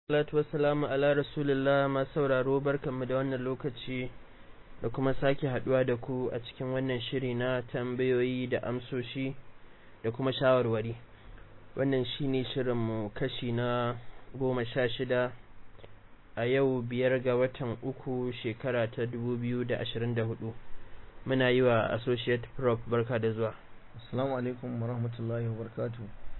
salatu wassalamu ala rasulillah ma sauraro barkanmu da wannan lokaci da kuma sake haduwa da ku a cikin wannan shiri na tambayoyi da amsoshi da kuma shawarwari wannan shine shirinmu kashi na goma sha shida a yau biyar ga watan uku shekara ta dubu biyu da ashirin da hudu muna yi wa associate prof barka da zuwa assalamu alaikum wa rahmatullahi wa barakatuh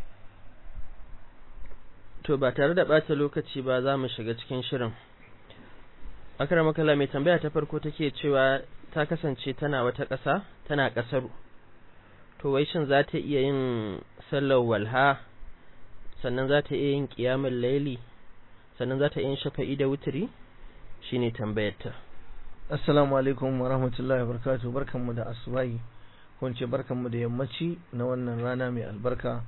to ba tare da ɓata lokaci ba za mu shiga cikin shirin makala mai tambaya ta farko take cewa ta kasance tana wata ƙasa tana ƙasaru to wai shin za ta iya yin sallar walha sannan za ta iya yin ƙiyamun laili sannan za ta iya yin shafa'i da wuturi shine tambayarta assalamu alaikum wa rahmatullahi wa barakatuh barkanmu da asubahi ko ce barkanmu da yammaci na wannan rana mai albarka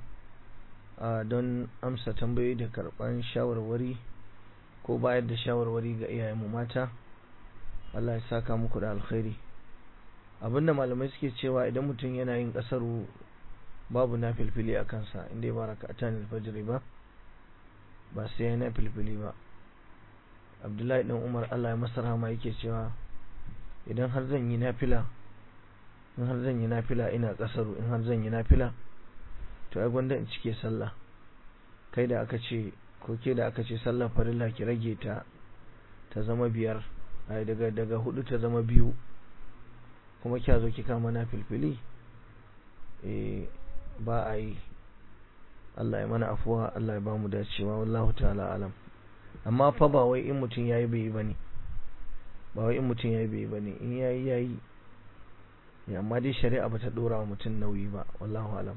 don amsa tambayoyi da karɓar shawarwari ko bayar da shawarwari ga iyayenmu mata Allah ya saka muku da alkhairi abinda malamai suke cewa idan mutum yana yin ƙasaru babu na filfili a kansa inda ya baraka a tanin fajiri ba ba sai ya na filfili ba abdullahi dan umar Allah ya masa rahama yake cewa idan har zan yi nafila in har zan yi nafila ina ƙasaru in har zan yi nafila to ai gwanda in cike sallah kai da aka ce ko ke da aka ce sallah farilla ki rage ta ta zama biyar ai daga daga hudu ta zama biyu kuma kya zo ki kama na filfili eh ba a yi Allah ya mana afuwa Allah ya bamu dacewa wallahu ta'ala alam amma fa ba wai in mutum yayi bai yi bane ba wai in mutum yayi bai yi bane in yayi yayi amma dai shari'a bata dora wa mutum nauyi ba wallahu alam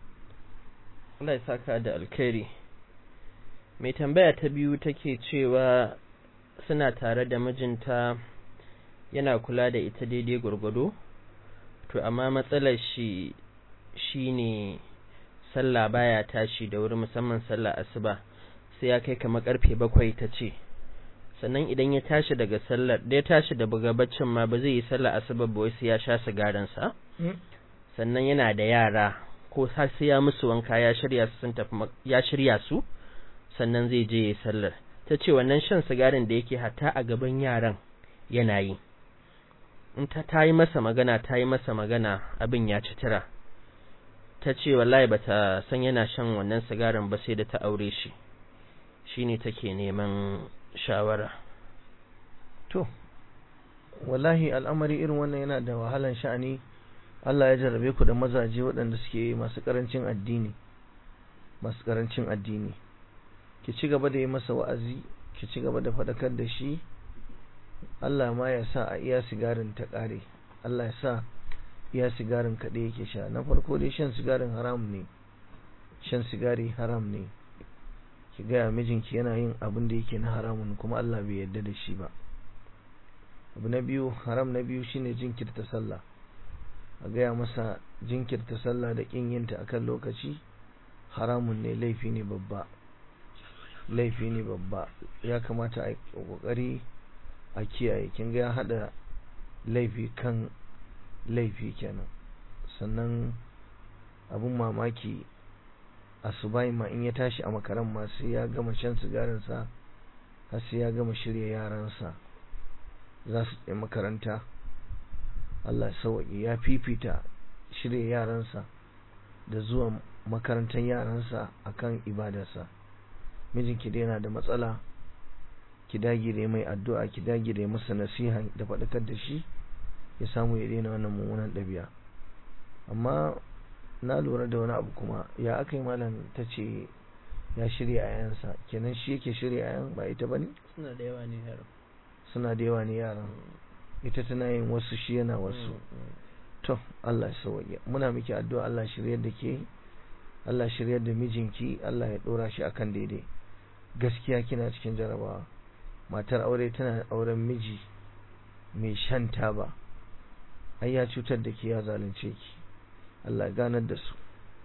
Allah ya saka da alkhairi mai tambaya ta biyu take cewa suna tare da mijinta yana kula da ita daidai gwargwado to amma matsalar shi shine sallah baya tashi da wuri musamman sallah asuba sai ya kai kamar karfe bakwai ta ce sannan idan ya tashi daga sallar da ya tashi da buga baccin ma ba zai yi sallah asuba ba wai sai ya sha sigaransa sannan yana da yara ko sai ya musu wanka ya shirya su sun tafi ya shirya su sannan zai je ya sallar ta ce wannan shan sigarin da yake hatta a gaban yaran yana yi in ta ta yi masa magana ta yi masa magana abin ya ci tira ta ce wallahi bata san yana shan wannan sigarin ba sai da ta aure shi shine take neman shawara to wallahi al'amari irin wannan yana da wahalan sha'ani Allah ya jarrabe ku da mazaje waɗanda suke masu ƙarancin addini masu ƙarancin addini ki ci gaba da yi masa wa'azi ki ci gaba da faɗakar da shi Allah ma ya sa a iya sigarin ta ƙare Allah ya sa iya sigarin kaɗai yake sha na farko dai shan sigarin haram ne shan sigari haram ne ki gaya mijinki yana yin abin da yake na haramun kuma Allah bai yarda da shi ba abu na biyu haram na biyu shine jinkirta sallah a gaya masa jinkirta sallah da ƙin yinta akan lokaci haramun ne laifi ne babba laifi ne babba ya kamata a ƙoƙari a kiyaye kin ga ya haɗa laifi kan laifi kenan sannan abun mamaki asubai ma in ya tashi a makaran ma sai ya gama shan sigarinsa har sai ya gama shirya yaransa za su tsaye makaranta Allah sauƙi ya fifita shirya yaransa da zuwa makarantar yaransa akan ibadarsa mijinki dai yana da matsala ki dagire mai addu'a ki dagire masa nasiha da faɗakar da shi ya samu ya daina wannan mummunan ɗabi'a amma na lura da wani abu kuma ya aka yi malam ta ce ya shirya yayansa kenan shi yake shirya yayan ba ita bane suna da yawa ne yaran suna da yawa ne yaran ita tana yin wasu shi yana wasu to Allah ya sauke muna miki addu'a Allah shiryar da ke Allah shiryar da mijinki Allah ya dora shi akan daidai gaskiya kina cikin jarabawa matar aure tana auren miji mai shan taba ai ya cutar da ke ya zalunce ki Allah ya ganar da su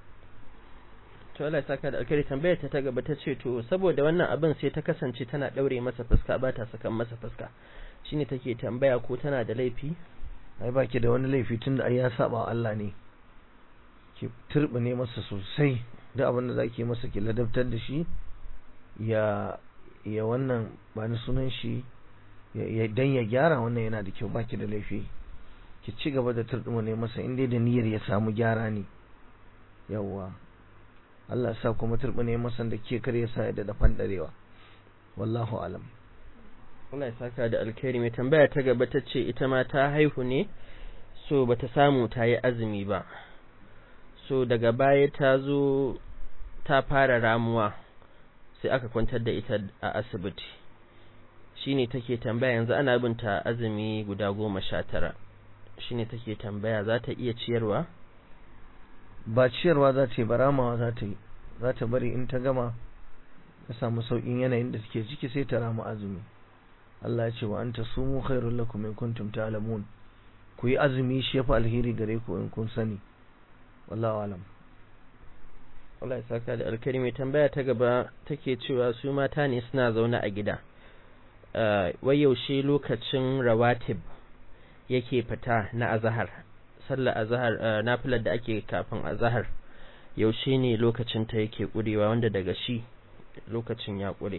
to Allah ya saka da alkhairi tambayar ta ta gaba ta ce to saboda wannan abin sai ta kasance tana daure masa fuska ba ta sakan masa fuska shine take tambaya ko tana da laifi ai baki da wani laifi tunda ai ya saba Allah ne ki turbine masa sosai da abin da zaki masa ki ladabtar da shi ya ya wannan ba ni sunan shi dan ya gyara wannan yana da kyau baki da laifi ki ci gaba da turɗuma ne masa in dai da niyyar ya samu gyara ne yawwa Allah sa kuma turɓune masa da ke kar ya sa ya da fandarewa wallahu alam Allah ya saka da alkhairi mai tambaya ta gaba ta ce ita ma ta haihu ne so bata samu ta yi azumi ba so daga baya ta zo ta fara ramuwa sai aka kwantar da ita a asibiti shine take tambaya yanzu ana binta azumi guda goma sha tara shine take tambaya za ta iya ciyarwa ba ciyarwa za ta yi ba ramawa za ta yi za ta bari in ta gama ta samu sauƙin yanayin da take ciki sai ta rama azumi Allah ya ce wa anta sumu khairul lakum in kuntum ta'lamun ku yi azumi shi yafi alheri gare ku in kun sani wallahu alam Allah ya saka da alkari mai tambaya ta gaba take cewa su mata ne suna zaune a gida wai yaushe lokacin rawatib yake fita na azahar sallar azahar nafilar da ake kafin azahar yaushe ne lokacin ta yake kurewa wanda daga shi lokacin ya kure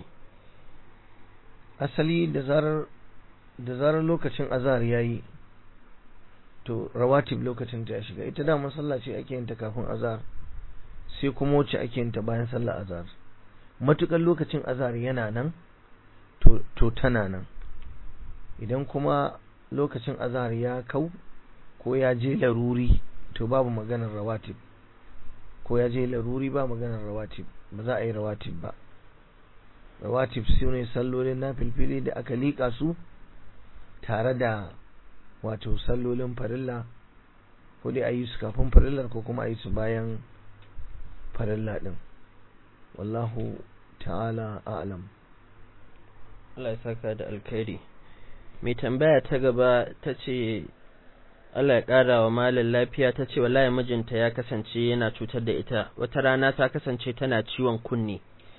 asali da zarar da zarar lokacin azahar yayi to rawatib lokacin ta ya shiga ita da sallah ce ake yin ta kafin azahar sai kuma wacce ake yin ta bayan sallar azahar matukar lokacin azahar yana nan to to tana nan idan kuma lokacin azahar ya kau ko ya je laruri to babu maganar rawatib ko ya je laruri ba maganar rawatib ba za a yi rawatib ba rawatib su ne sallolin na filfili da aka liƙa su tare da wato sallolin farilla ko dai a yi su kafin farillar ko kuma a yi su bayan farilla ɗin wallahu ta'ala a'lam Allah ya saka da alkhairi mai tambaya ta gaba ta ce Allah ya ƙara wa malin lafiya ta ce wallahi mijinta ya kasance yana cutar da ita wata rana ta kasance tana ciwon kunne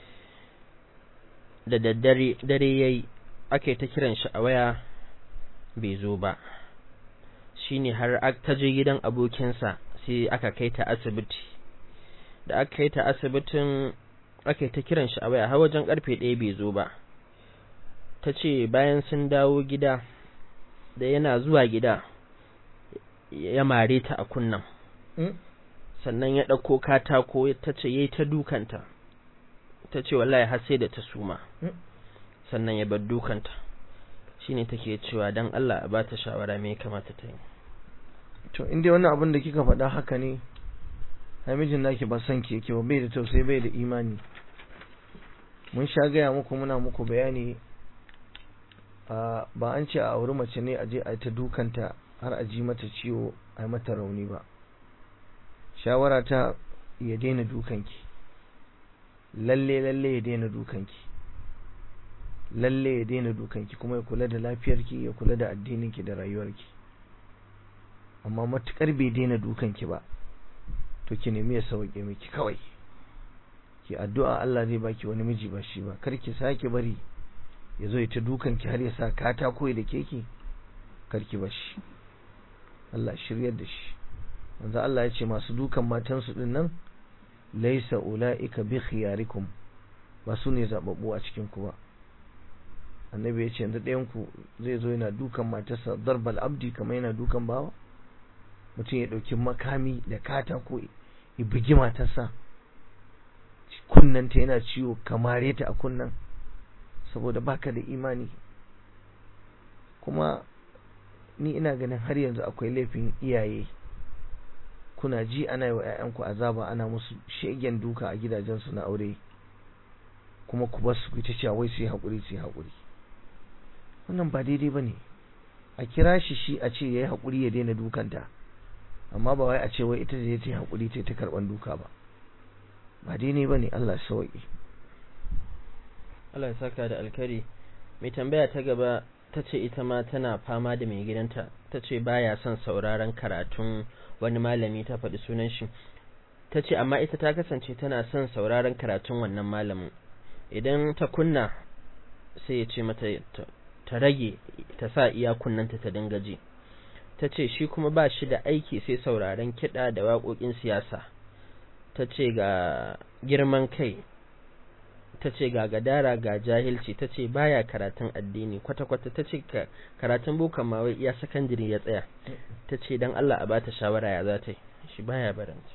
da daddare dare yayi ake ta kiran shi a waya bai zo ba shine har ta je gidan abokinsa sai aka kai ta asibiti da aka kai ta asibitin ake ta kiran shi a waya har wajen karfe ɗaya bai zo ba ta ce bayan sun dawo gida da yana zuwa gida ya mare ta a kunnan sannan ya ɗauko katako ta ce ya yi ta dukanta ta ce wallahi har sai da ta suma sannan ya bar dukanta shine take cewa dan Allah a bata shawara me ya kamata ta yi to inda wannan abin da kika faɗa haka ne namijin naki ba son ki yake ba bai da tausayi bai da imani mun sha gaya muku muna muku bayani ba an ce a auri mace ne a je a ta dukanta har a ji mata ciwo a yi mata rauni ba shawara ta ya daina dukanki lalle lalle ya daina dukanki lalle ya daina dukanki kuma ya kula da lafiyarki ya kula da addininki da rayuwarki amma matukar bai daina dukanki ba to ki nemi ya sauke miki kawai ki addu'a Allah zai baki wani miji ba shi ba kar ki sake bari ya zo ya ta dukanki har ya sa katako da keki kar ki bashi Allah shiryar da shi manzo Allah ya ce masu dukan matansu din nan laysa ulaika bi khiyarikum ba su ne zababbu a cikin ku ba annabi ya ce yanzu ɗayan ku zai zo yana dukan matarsa darbal abdi kamar yana dukan bawa mutum ya ɗauki makami da katako ya bugi matarsa kunnanta yana ciwo kamare ta a kunnan saboda baka da imani kuma ni ina ganin har yanzu akwai laifin iyaye kuna ji ana yi wa 'ya'yanku azaba ana musu shegen duka a gidajensu na aure kuma ku basu ku ta cewa wai su yi haƙuri su yi haƙuri wannan ba daidai ba ne a kira shi shi a ce ya yi haƙuri ya daina dukanta amma ba wai a ce wai ita zai ta yi haƙuri ta ta karɓan duka ba ba daidai ba ne Allah sauƙi Allah ya saka da alkari mai tambaya ta gaba ta ce ita ma tana fama da mai gidanta ta ce baya son sauraron karatun wani malami ta faɗi sunan shi ta ce amma ita ta kasance tana son sauraron karatun wannan malamin idan ta kunna sai ya ce mata ta rage ta sa iya kunnanta ta dinga ji ta ce shi kuma ba shi da aiki sai sauraron kiɗa da waƙoƙin siyasa ta ce ga girman kai ta ce ga gadara ga jahilci ta ce baya karatun addini kwata-kwata ta ce karatun bukan ma wai iya sakandiri ya tsaya ta ce don Allah a bata shawara ya za ta yi shi baya baranci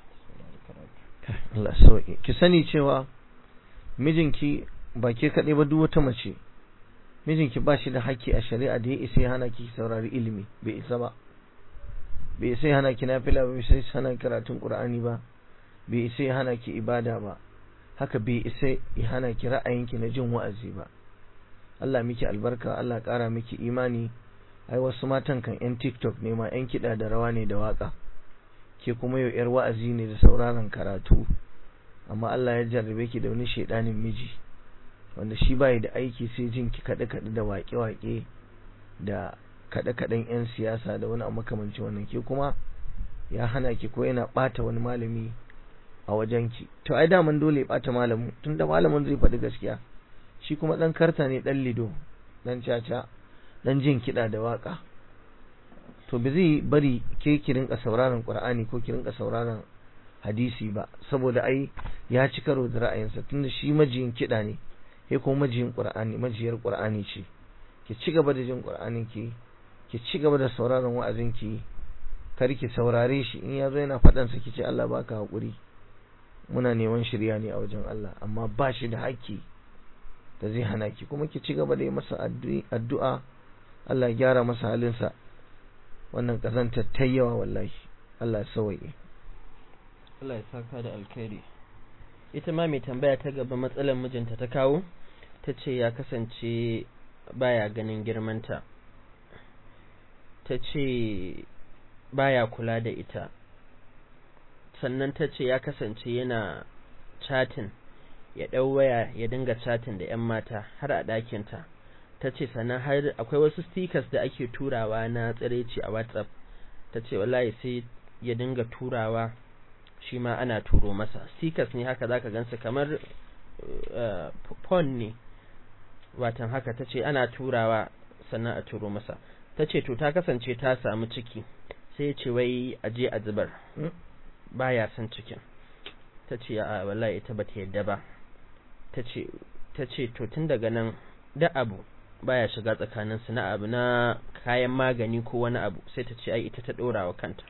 Allah sauki ki sani cewa mijinki ba ke kaɗai ba duk wata mace mijinki ba shi da haƙƙi a shari'a da ya isa ya hana ki saurari ilimi bai isa ba bai isa ya hana ki nafila ba bai isa ya hana karatun qur'ani ba bai isa ya hana ki ibada ba haka bai isa ya hana ki ra'ayinki na jin wa'azi ba Allah miki albarka Allah ƙara miki imani ai wasu matan kan yan TikTok ne ma yan kiɗa da rawa ne da waka ke kuma yau yar wa'azi ne da sauraron karatu amma Allah ya jarrabe ki da wani shedanin miji wanda shi bai da aiki sai jin ki kaɗe kaɗe da waƙe waƙe da kaɗe kaɗen yan siyasa da wani makamancin wannan ke kuma ya hana ki ko yana ɓata wani malami a wajenki to ai daman dole ya bata malamin tunda malamin zai faɗi gaskiya shi kuma dan karta ne dan lido dan caca dan jin kiɗa da waka to ba zai bari ke ki rinka sauraron qur'ani ko ki rinka sauraron hadisi ba saboda ai ya ci karo da ra'ayinsa tunda shi majiyin kiɗa ne ke kuma majiyin qur'ani majiyar qur'ani ce ki ci gaba da jin qur'anin ki ki ci gaba da sauraron wa'azin ki kar ki saurare shi in yazo yana faɗan sa ki ce Allah baka hakuri muna neman shirya ne a wajen Allah amma ba shi da haƙƙi da zai hana ki kuma ki ci gaba da yi masa addu'a Allah ya gyara masa halinsa wannan kazantar ta yawa wallahi Allah ya sawaye Allah ya saka da alkhairi ita ma mai tambaya ta gaba matsalar mijinta ta kawo ta ce ya kasance baya ganin girmanta ta ce baya kula da ita sannan ta ce ya kasance yana chatin ya ɗau waya ya dinga chatin da 'yan mata har a ɗakinta ta ce sannan har akwai wasu stickers da ake turawa na tsiraici a whatsapp ta ce wallahi sai ya dinga turawa shi ma ana turo masa stickers ne haka zaka gansu kamar phone ne watan haka ta ce ana turawa sannan a turo masa ta ce to ta kasance ta samu ciki sai ya ce wai aje a zubar baya son cikin ta ce a wallahi ita bata yadda ba ta ce to tun daga nan da abu baya shiga tsakanin su na abu na kayan magani ko wani abu sai ta ce ai ita ta dora wa kanta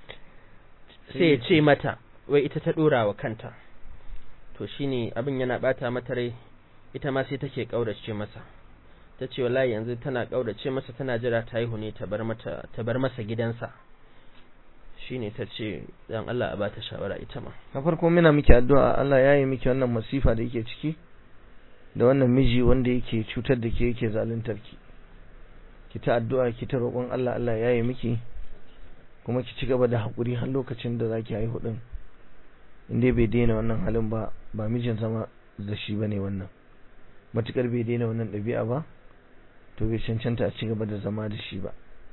sai ya ce mata wai ita ta dora wa kanta to shine abin yana bata mata rai ita ma sai take kaurace masa ta ce wallahi yanzu tana kaurace masa tana jira ta haihu ne ta bar mata ta bar masa gidansa shine ta ce dan Allah a bata shawara ita ma na farko muna miki addu'a Allah ya yi miki wannan masifa da yake ciki da wannan miji wanda yake cutar da ke yake zaluntar ki ki ta addu'a ki ta roƙon Allah Allah ya yi miki kuma ki ci gaba da haƙuri har lokacin da zaki haihu din in dai bai daina wannan halin ba ba mijin zama da shi bane wannan matukar bai daina wannan ɗabi'a ba to bai cancanta a ci gaba da zama da shi ba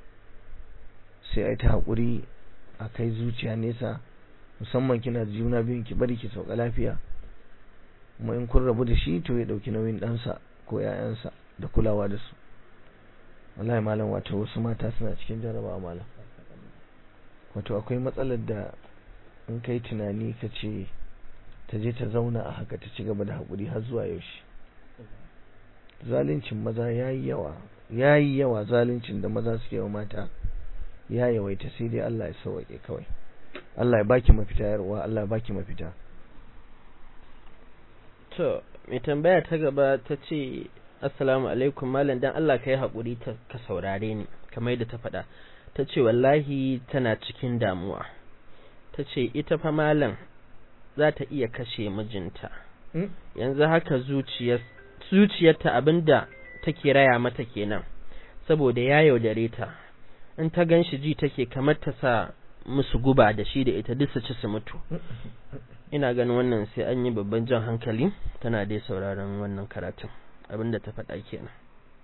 sai ai ta haƙuri a kai zuciya nesa musamman kina da juna biyun ki bari ki sauka lafiya kuma in kun rabu da shi to ya dauki nauyin ɗansa ko ƴaƴansa da kulawa da su wallahi malam wato wasu mata suna cikin jarabawa malam wato akwai matsalar da in kai tunani ka ce ta je ta zauna a haka ta ci gaba da haƙuri har zuwa yaushe zaluncin maza yayi yawa yayi yawa zaluncin da maza suke wa mata ya yawaita sai dai Allah ya sauke kawai Allah ya baki mafita yarwa Allah ya baki mafita to mai tambaya ta gaba ta ce assalamu alaikum malam dan Allah kai haƙuri ta ka saurare ni kamar yadda ta faɗa ta ce wallahi tana cikin damuwa ta ce ita fa malam za ta iya kashe mijinta yanzu haka zuciyar zuciyarta abinda take raya mata kenan saboda ya yaudare ta in ta gan shi ji take kamar ta sa musu guba da shi da ita duk su ci su mutu ina ganin wannan sai an yi babban jan hankali tana dai sauraron wannan karatun abinda ta faɗa kenan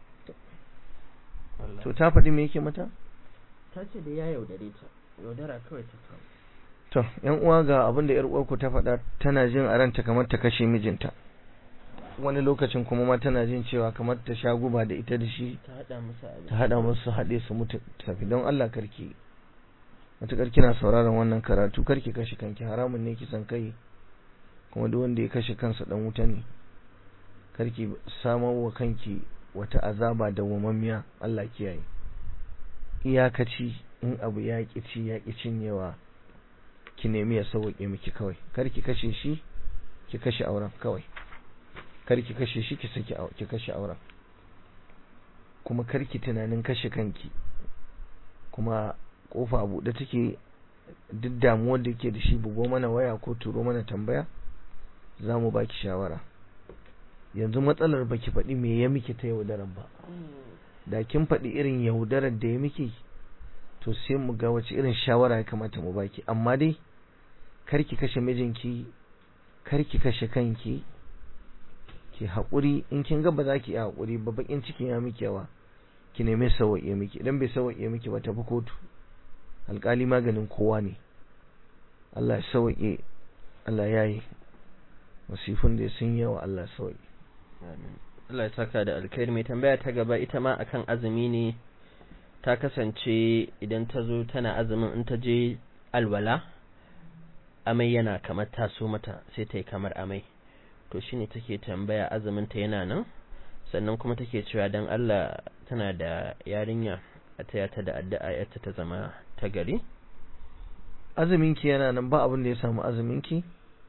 to ta faɗi me yake mata ta ce da ya yaudare ta yaudara kawai ta samu to yan uwa ga abin da yar uwarku ta faɗa tana jin a ranta kamar ta kashe mijinta wani lokacin kuma ma tana jin cewa kamar ta sha guba da ita da shi ta haɗa musu abin ta haɗa musu haɗe su mutu tafi don Allah karki matuƙar kina sauraron wannan karatu karki kashe kanki haramun ne kisan kai kuma duk wanda ya kashe kansa dan wuta ne karki samar wa kanki wata azaba da wamammiya Allah kiyaye iyakaci in abu ya ci ya cinyewa ki nemi ya sauke miki kawai karki kashe shi ki kashe auren kawai karki kashe shi ki saki ki kashe auren kuma karki tunanin kashe kanki kuma kofa buɗe take duk damuwar da ke da shi bugo mana waya ko turo mana tambaya za mu baki shawara yanzu matsalar baki faɗi me ya miki ta yaudarar ba da kin faɗi irin yaudarar da ya miki to sai mu ga wace irin shawara ya kamata mu baki amma dai karki kashe mijinki karki kashe kanki ki haƙuri in kin ga ba za ki yi haƙuri ba bakin cikin ya miki yawa ki nemi sawaye miki idan bai sawaye miki ba tafi kotu alƙali maganin kowa ne Allah ya sawaye Allah ya yi masifin da sun yawa Allah ya sawaye Allah ya saka da alkhairi mai tambaya ta gaba ita ma akan azumi ne ta kasance idan ta zo tana azumin in ta je alwala amai yana kamar taso mata sai ta yi kamar amai to shine take tambaya azumin ta yana nan sannan kuma take cewa dan Allah tana da yarinya a taya ta da addu'a yarta ta zama ta gari azumin ki yana nan ba abin da ya samu azumin ki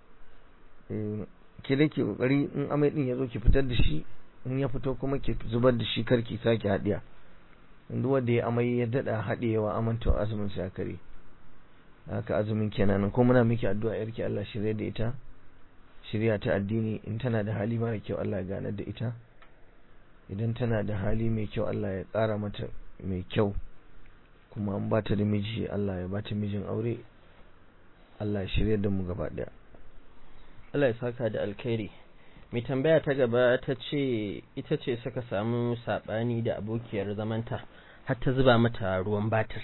ki da ke kokari in amai din ya zo ki fitar da shi in ya fito kuma ki zubar da shi karki sake hadiya duk wanda ya amai ya dada hadewa amanta azumin sa kare haka azumin kenan ko muna miki addu'a yarki Allah shirye da ita shirya ta addini in tana da hali mara kyau Allah ya ganar da ita idan tana da hali mai kyau Allah ya ƙara mata mai kyau kuma an ba ta da miji Allah ya ba ta mijin aure Allah ya shirya da mu gaba daya Allah ya saka da alkhairi mai tambaya ta gaba ta ce ita ce suka samu sabani da abokiyar zamanta har ta zuba mata ruwan batir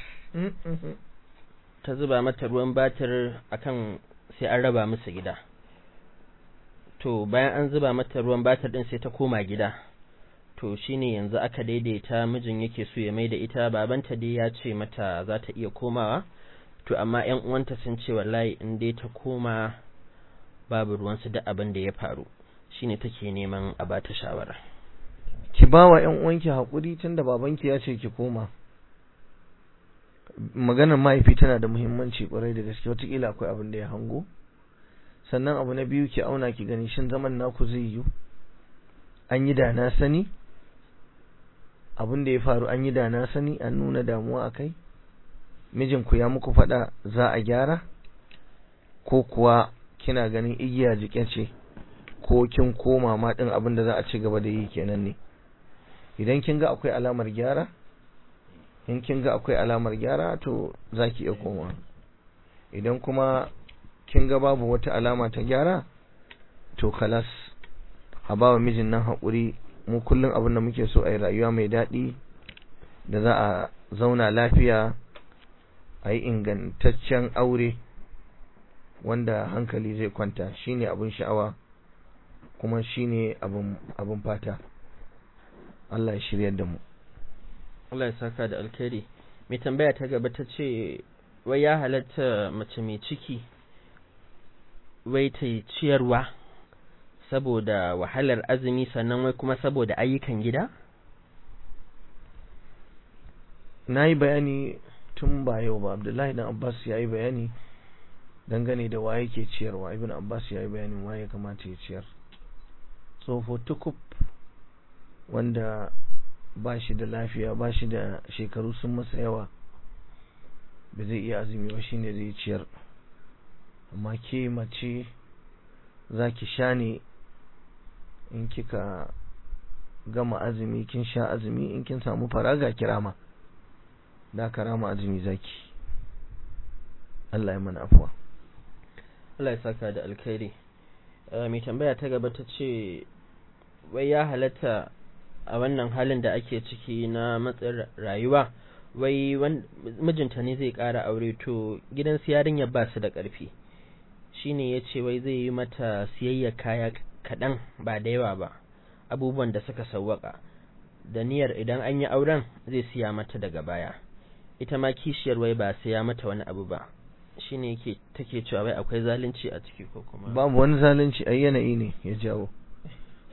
ta zuba mata ruwan batir akan sai an raba musu gida to bayan an zuba mata ruwan batir din sai ta koma gida to shine yanzu aka daidaita mijin yake so ya mai da ita babanta dai ya ce mata za ta iya komawa to amma ƴan uwanta sun ce wallahi in dai ta koma babu ruwansu da abin da ya faru shine take neman a bata shawara ki ba wa ƴan uwanki hakuri tunda babanki ya ce ki koma maganar mahaifi tana da muhimmanci kwarai da gaske wataƙila akwai abin da ya hango sannan abu na biyu ki auna ki gani shin zaman naku zai yiwu an yi da na sani abin da ya faru an yi da na sani an nuna damuwa a kai mijinku ya muku faɗa za a gyara ko kuwa kina ganin igiya jike ce ko kin koma ma ɗin abin da za a ci gaba da yi kenan ne idan kin ga akwai alamar gyara in kin ga akwai alamar gyara to za ki iya koma idan kuma kin ga babu wata alama ta gyara to kalas a ba wa mijin nan haƙuri mu kullum abin da muke so a yi rayuwa mai daɗi da za a zauna lafiya a yi ingantaccen aure wanda hankali zai kwanta shine abin sha'awa kuma shine abin fata Allah ya shiryar da mu Allah ya saka da alkhairi mai tambaya ta gaba ta ce wai ya halatta mace mai ciki wai ta ciyarwa saboda wahalar azumi sannan wai kuma saboda ayyukan gida? Na yi bayani tun ba yau ba, Abdullahi dan Abbas ya yi bayani dangane da waye ke ciyarwa, Ibn Abbas ya yi bayanin waye kamata ya ciyar. Tsofo tukub wanda ba shi da lafiya, ba shi da shekaru sun masa yawa, ba zai iya azumi ba shine zai ciyar. Amma ke mace za ki sha ne in kika gama azumi kin sha azumi in kin samu faraga kirama da karama azumi zaki Allah ya mana afuwa Allah ya saka da alkhairi mai tambaya ta gaba ta ce wai ya halatta a wannan halin da ake ciki na matsin rayuwa wai mijinta ne zai ƙara aure to gidan yarinyar ba su da ƙarfi shine ya ce wai zai yi mata siyayya kaya kaɗan ba da yawa ba abubuwan da suka sawwaka da niyyar idan an yi auren zai siya mata daga baya ita ma kishiyar wai ba siya mata wani abu ba shine yake take cewa wai akwai zalunci a ciki ko kuma babu wani zalunci ai yanayi ne ya jawo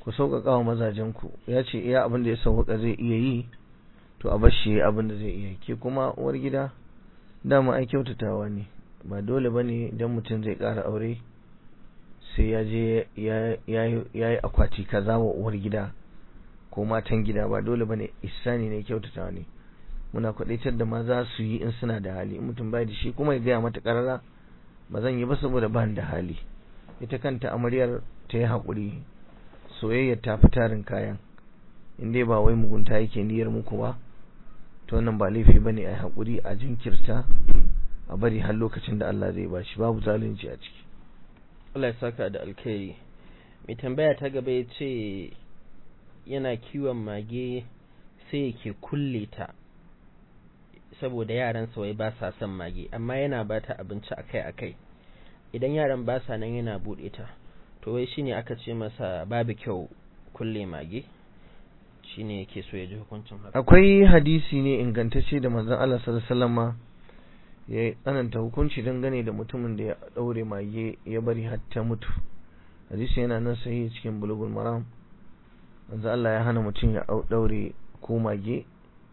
ku sauƙaƙa wa mazajenku ya ce iya abin da ya sauƙaƙa zai iya yi to a bar shi abin da zai iya ke kuma uwar gida dama ai kyautatawa ne ba dole ba ne idan mutum zai ƙara aure sai ya je ya yi akwati kaza wa uwar gida ko matan gida ba dole ba ne isani ne kyautatawa ne muna kwaɗaitar da maza su yi in suna da hali in mutum bai da shi kuma ya gaya mata ƙarara ba zan yi ba saboda ba da hali ita kanta amaryar ta yi haƙuri soyayyar ta fi tarin kayan in dai ba wai mugunta yake niyyar muku ba to wannan ba laifi ba ne a yi haƙuri a jinkirta a bari har lokacin da Allah zai bashi babu zalunci a ciki Allah ya saka da alkhairi mai tambaya ta gaba ya ce yana kiwon mage sai yake kulle ta saboda yaran wai ba sa son mage amma yana ba ta abinci akai-akai idan yaran ba sa nan yana buɗe ta to wai shine aka ce masa babu kyau kulle mage shine yake so ya ji hukuncin haka akwai hadisi ne ingantacce da manzon Allah sallallahu alaihi wasallam ya tsananta hukunci dangane da mutumin da ya daure mage ya bari har ta mutu hadisi yana nan sahihi cikin bulugul maram manzo Allah ya hana mutum ya daure ko mage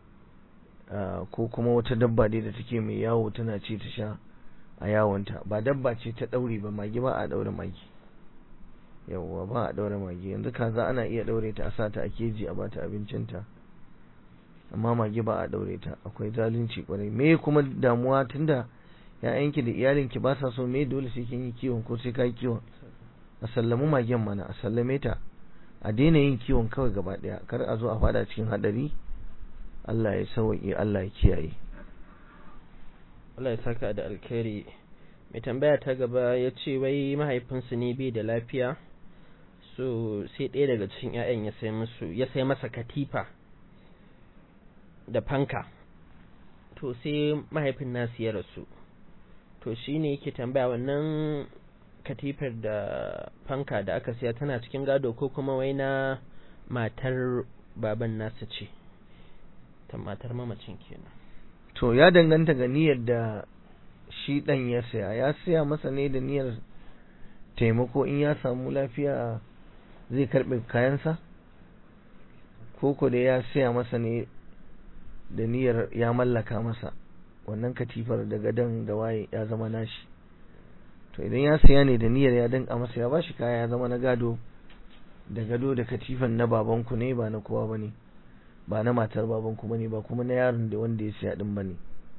ko kuma wata dabba dai da take mai yawo tana ci ta sha a yawonta ba dabba ce ta daure ba mage ba a daure mage yawwa ba a daure mage yanzu kaza ana iya daure ta a sa ta a keji a bata abincinta amma mage ba a daure ta akwai zalunci kwarai me kuma damuwa tunda ya'yanki da iyalinki ba sa so me dole sai kin yi kiwon ko sai kai kiwon a sallamu magen mana a sallame ta a daina yin kiwon kawai gaba daya kar a zo a fada cikin hadari Allah ya sauke Allah ya kiyaye Allah ya saka da alkhairi mai tambaya ta gaba ya ce wai mahaifinsu ne bai da lafiya so sai ɗaya daga cikin 'ya'yan ya sai musu ya sai masa katifa da fanka to sai mahaifin nasu ya rasu to shine yake tambaya wannan katifar da fanka da aka siya tana cikin gado ko kuma wai na matar baban nasa ce ta matar mamacin kenan to ya danganta ga niyyar da shi dan ya saya ya saya masa ne da niyyar taimako in ya samu lafiya zai karbe kayansa ko ko da ya saya masa ne da niyyar ya mallaka masa wannan katifar da gadon da waye ya zama nashi to idan ya saya ne da niyyar ya danka masa ya bashi kaya ya zama na gado da gado da katifan na babanku ne ba na kowa bane ba na matar babanku bane ba kuma na yaron da wanda ya siya din bane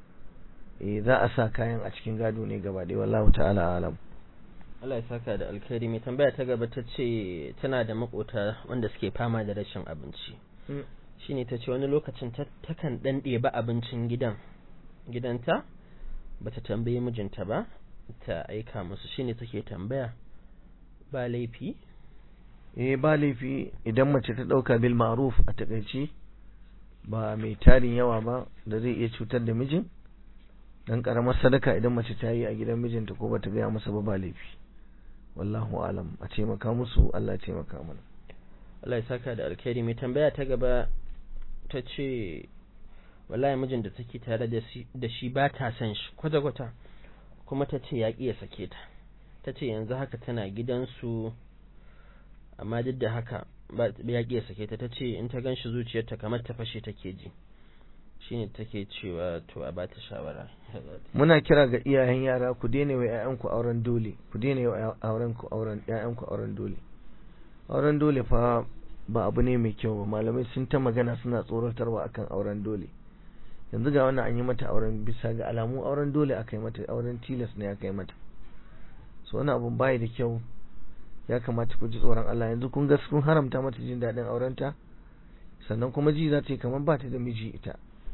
eh za a sa kayan a cikin gado ne gaba ɗaya wallahu ta'ala alam Allah ya saka da alkhairi mai tambaya ta gaba ta ce tana da makota wanda suke fama da rashin abinci shine ta ce wani lokacin takan dan ɗeba abincin gidan gidanta bata tambaye mijinta ba ta aika musu shine take tambaya ba laifi eh ba laifi idan mace ta dauka bil ma'ruf a takaici ba mai tarin yawa ba da zai iya cutar da mijin dan karamar sadaka idan mace ta yi a gidan mijinta ko bata gaya masa ba ba laifi wallahu alam a taimaka musu Allah ya taimaka mana Allah ya saka da alkhairi mai tambaya ta gaba ta ce wallahi mijin da take tare da shi ba ta san shi kwata-kwata kuma ta ce ya ƙi ya sake ta ta ce yanzu haka tana gidansu amma duk da haka ya ƙi ya sake ta ta ce in ta gan shi zuciyarta kamar ta fashe take ji shine take cewa to a ba ta shawara muna kira ga iyayen yara ku daina wa ƴaƴanku auren dole ku daina wa auren ku auren ƴaƴanku auren dole auren dole fa ba abu ne mai kyau ba malamai sun ta magana suna tsoratarwa akan auren dole yanzu ga wannan an yi mata auren bisa ga alamu auren dole aka yi mata auren tilas ne aka yi mata so wani abun bai da kyau ya kamata ku ji tsoron Allah yanzu kun ga kun haramta mata jin daɗin aurenta sannan kuma ji za ta yi kamar ba ta da miji ita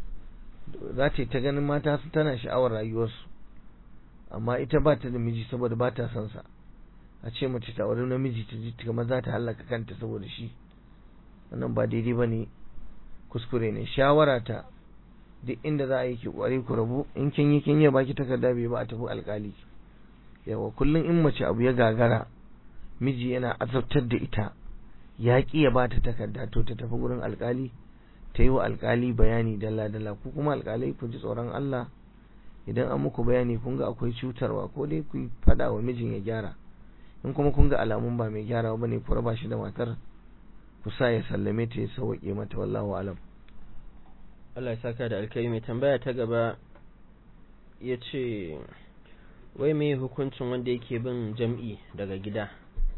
za ta yi ta ganin mata su tana sha'awar rayuwarsu amma ita ba ta da miji saboda ba ta son sa a ce mace ta auri namiji ta ji kamar za ta hallaka kanta saboda shi wannan ba daidai ba ne kuskure ne shawara ta duk inda za a yi ki kware ku rabu in kin yi kin yi baki takarda bai ba a tafi alkali yawa kullum in mace abu ya gagara miji yana azabtar da ita ya ki ya bata takarda to ta tafi gurin alkali ta yi wa alkali bayani dalla dalla ku kuma alkalai ku ji tsoron Allah idan an muku bayani kun ga akwai cutarwa ko dai ku fada wa mijin ya gyara in kuma kun ga alamun ba mai gyara ba ne ku raba shi da matar ku sa ya sallame ta ya sauke mata wallahu alam Allah ya saka da alkai mai tambaya ta gaba ya ce wai mai hukuncin wanda yake bin jam'i daga gida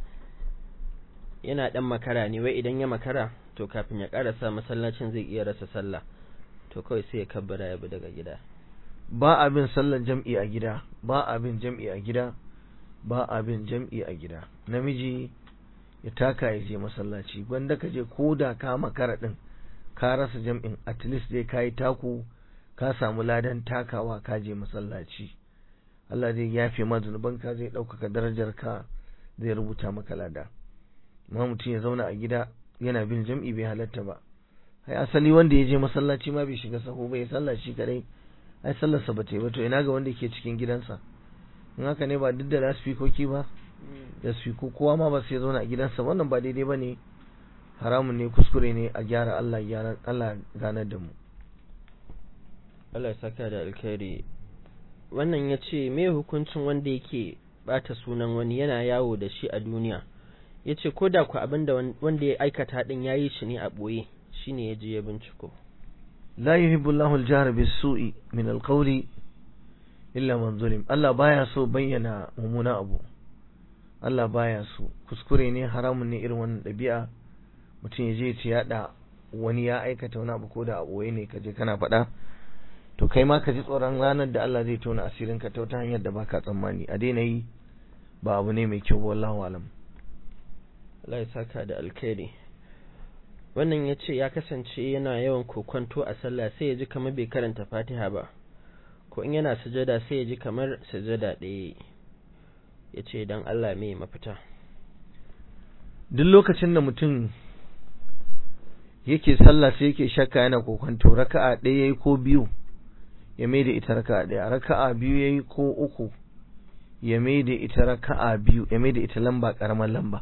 yana dan makara ne wai idan ya makara to kafin ya karasa masallacin zai iya rasa sallah to kawai sai ya kabbara ya bi daga gida ba abin sallar jam'i a gida ba abin jam'i a gida ba abin jam'i a gida namiji ya taka ya je masallaci gwanda ka je ko da ka makara din ka rasa jam'in at least dai ka yi taku ka samu ladan takawa ka je masallaci Allah zai yafe ma zunubanka zai ɗaukaka darajar ka zai rubuta maka lada amma mutum ya zauna a gida yana bin jam'i bai halatta ba ai asali wanda ya je masallaci ma bai shiga saho bai sallaci kadai ai sallarsa ba ta yi ba to ina ga wanda ke cikin gidansa in haka ne ba duk da lasfikoki ba da sfiko kowa ma ba sai zauna a gidansa wannan ba daidai ba ne haramun ne kuskure ne a gyara Allah gyara Allah ganar da mu Allah ya saka da alkhairi wannan ya ce me hukuncin wanda yake bata sunan wani yana yawo da shi a duniya ya ce ko da ku abin da wanda ya aikata din ya yi shi ne a ɓoye shi ne ya je ya binciko la yuhibbu Allahu al-jahra bis-su'i min al-qawli illa man zulim Allah baya so bayyana mumuna abu Allah baya so kuskure ne haramun ne irin wannan ɗabi'a mutum ya je ya ce yada wani ya aikata wani abu ko da a ɓoye ne ka je kana faɗa to kai ma ka ji tsoron ranar da Allah zai tona asirin ka ta wata hanyar da baka tsammani a daina yi ba abu ne mai kyau wallahu alam Allah ya saka da alkhairi wannan ya ce ya kasance yana yawan kokonto a sallah sai ya ji kamar bai karanta fatiha ba ko in yana sujada sai ya ji kamar sujada ɗaya ya ce don Allah mai mafita duk lokacin da mutum yake sallah sai yake shakka yana kokonto raka'a ɗaya yayi ko biyu ya mai da ita raka'a ɗaya raka'a biyu yayi ko uku ya mai da ita raka'a biyu ya mai da ita lamba karamar lamba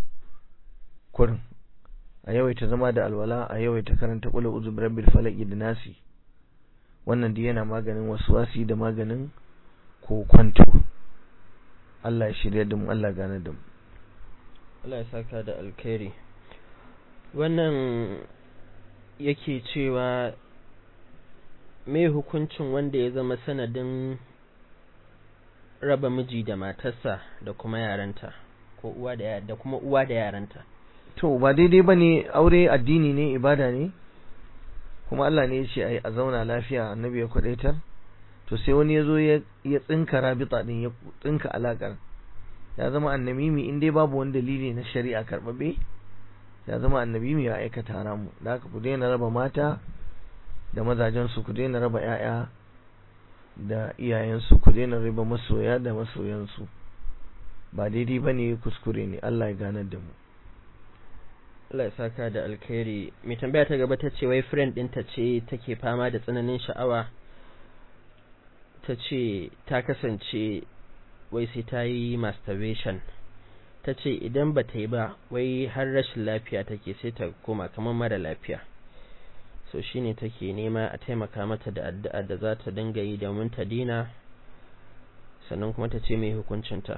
kurin a yawaita zama da alwala a yawaita karanta qul a'udhu birabbil falaq da nasi wannan dai yana maganin waswasi da maganin kokonto Allah ya shirya da mu Allah gane da mu Allah ya saka da alkhairi wannan yake cewa me hukuncin wanda ya zama sanadin raba miji da matarsa da kuma yaranta ko uwa da da kuma uwa da yaranta to ba daidai bane aure addini ne ibada ne kuma Allah ne ya ce ai a zauna lafiya annabi ya kwadaitar to sai wani yazo ya ya tsinka rabita din ya tsinka alakar ya zama annamimi in dai babu wani dalili na shari'a karbabe ya zama annabimi ya aikata haramu da haka ku daina raba mata da mazajen su ku daina raba ƴaƴa da iyayensu ku daina raba masoya da masoyansu ba daidai bane kuskure ne Allah ya ganar da mu Allah ya saka da alkhairi mai tambaya ta gaba ta ce wai friend ɗinta ce take fama da tsananin sha'awa ta ce ta kasance wai sai ta yi masturbation ta ce idan ba ta yi ba wai har rashin lafiya take sai ta koma kamar mara lafiya so shine take nema a taimaka mata da addu'a da za ta dinga yi domin ta dina sannan kuma ta ce mai hukuncinta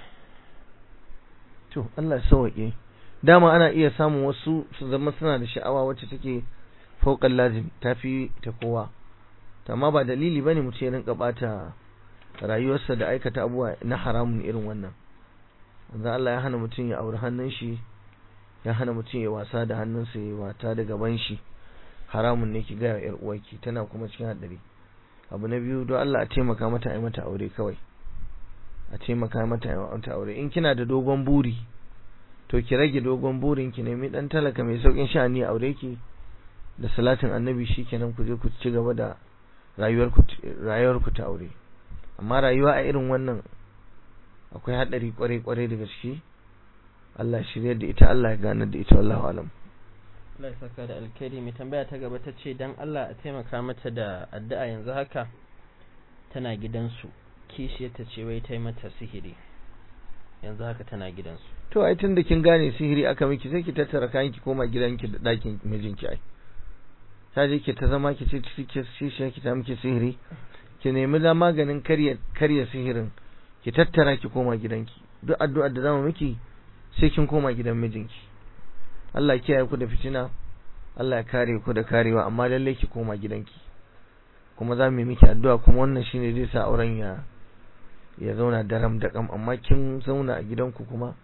to Allah ya sauke dama ana iya samun wasu su zama suna da sha'awa wacce take fauƙan lazim tafi ta kowa amma ba dalili bane mutum ya rinka bata rayuwarsa da aikata abubuwa na haramun irin wannan wanda Allah ya hana mutum ya auri hannun shi ya hana mutum ya wasa da hannunsa ya wata da gaban shi haramun ne ki gaya yar uwarki tana kuma cikin hadari abu na biyu don Allah a taimaka mata a yi mata aure kawai a taimaka mata a yi mata aure in kina da dogon buri to ki rage dogon burin ki nemi dan talaka mai saukin sha'ani a aure ki da salatin annabi shikenan ku je ku ci gaba da rayuwar ku rayuwar ku ta aure amma rayuwa a irin wannan akwai hadari kwarai kwarai da gaske Allah shirye da ita Allah ya gane da ita wallahu alam Allah ya saka da alkhairi mai tambaya ta gaba ta ce dan Allah a taimaka mata da addu'a yanzu haka tana gidansu kishiyar ta ce wai ta yi mata sihiri yanzu haka tana gidansu to ai tunda kin gane sihiri aka miki sai ki tattara kayan ki koma gidanki da ɗakin mijinki ai ta je ki ta zama ki ce ki shi ki ta miki sihiri ki nemi da maganin karya karya sihirin ki tattara ki koma gidanki duk addu'ar da zamu miki sai kin koma gidan mijinki Allah kiyaye ku da fitina Allah ya kare ku da karewa amma lalle ki koma gidanki kuma za mu yi miki addu'a kuma wannan shine zai sa auren ya ya zauna daram da kam amma kin zauna a gidanku kuma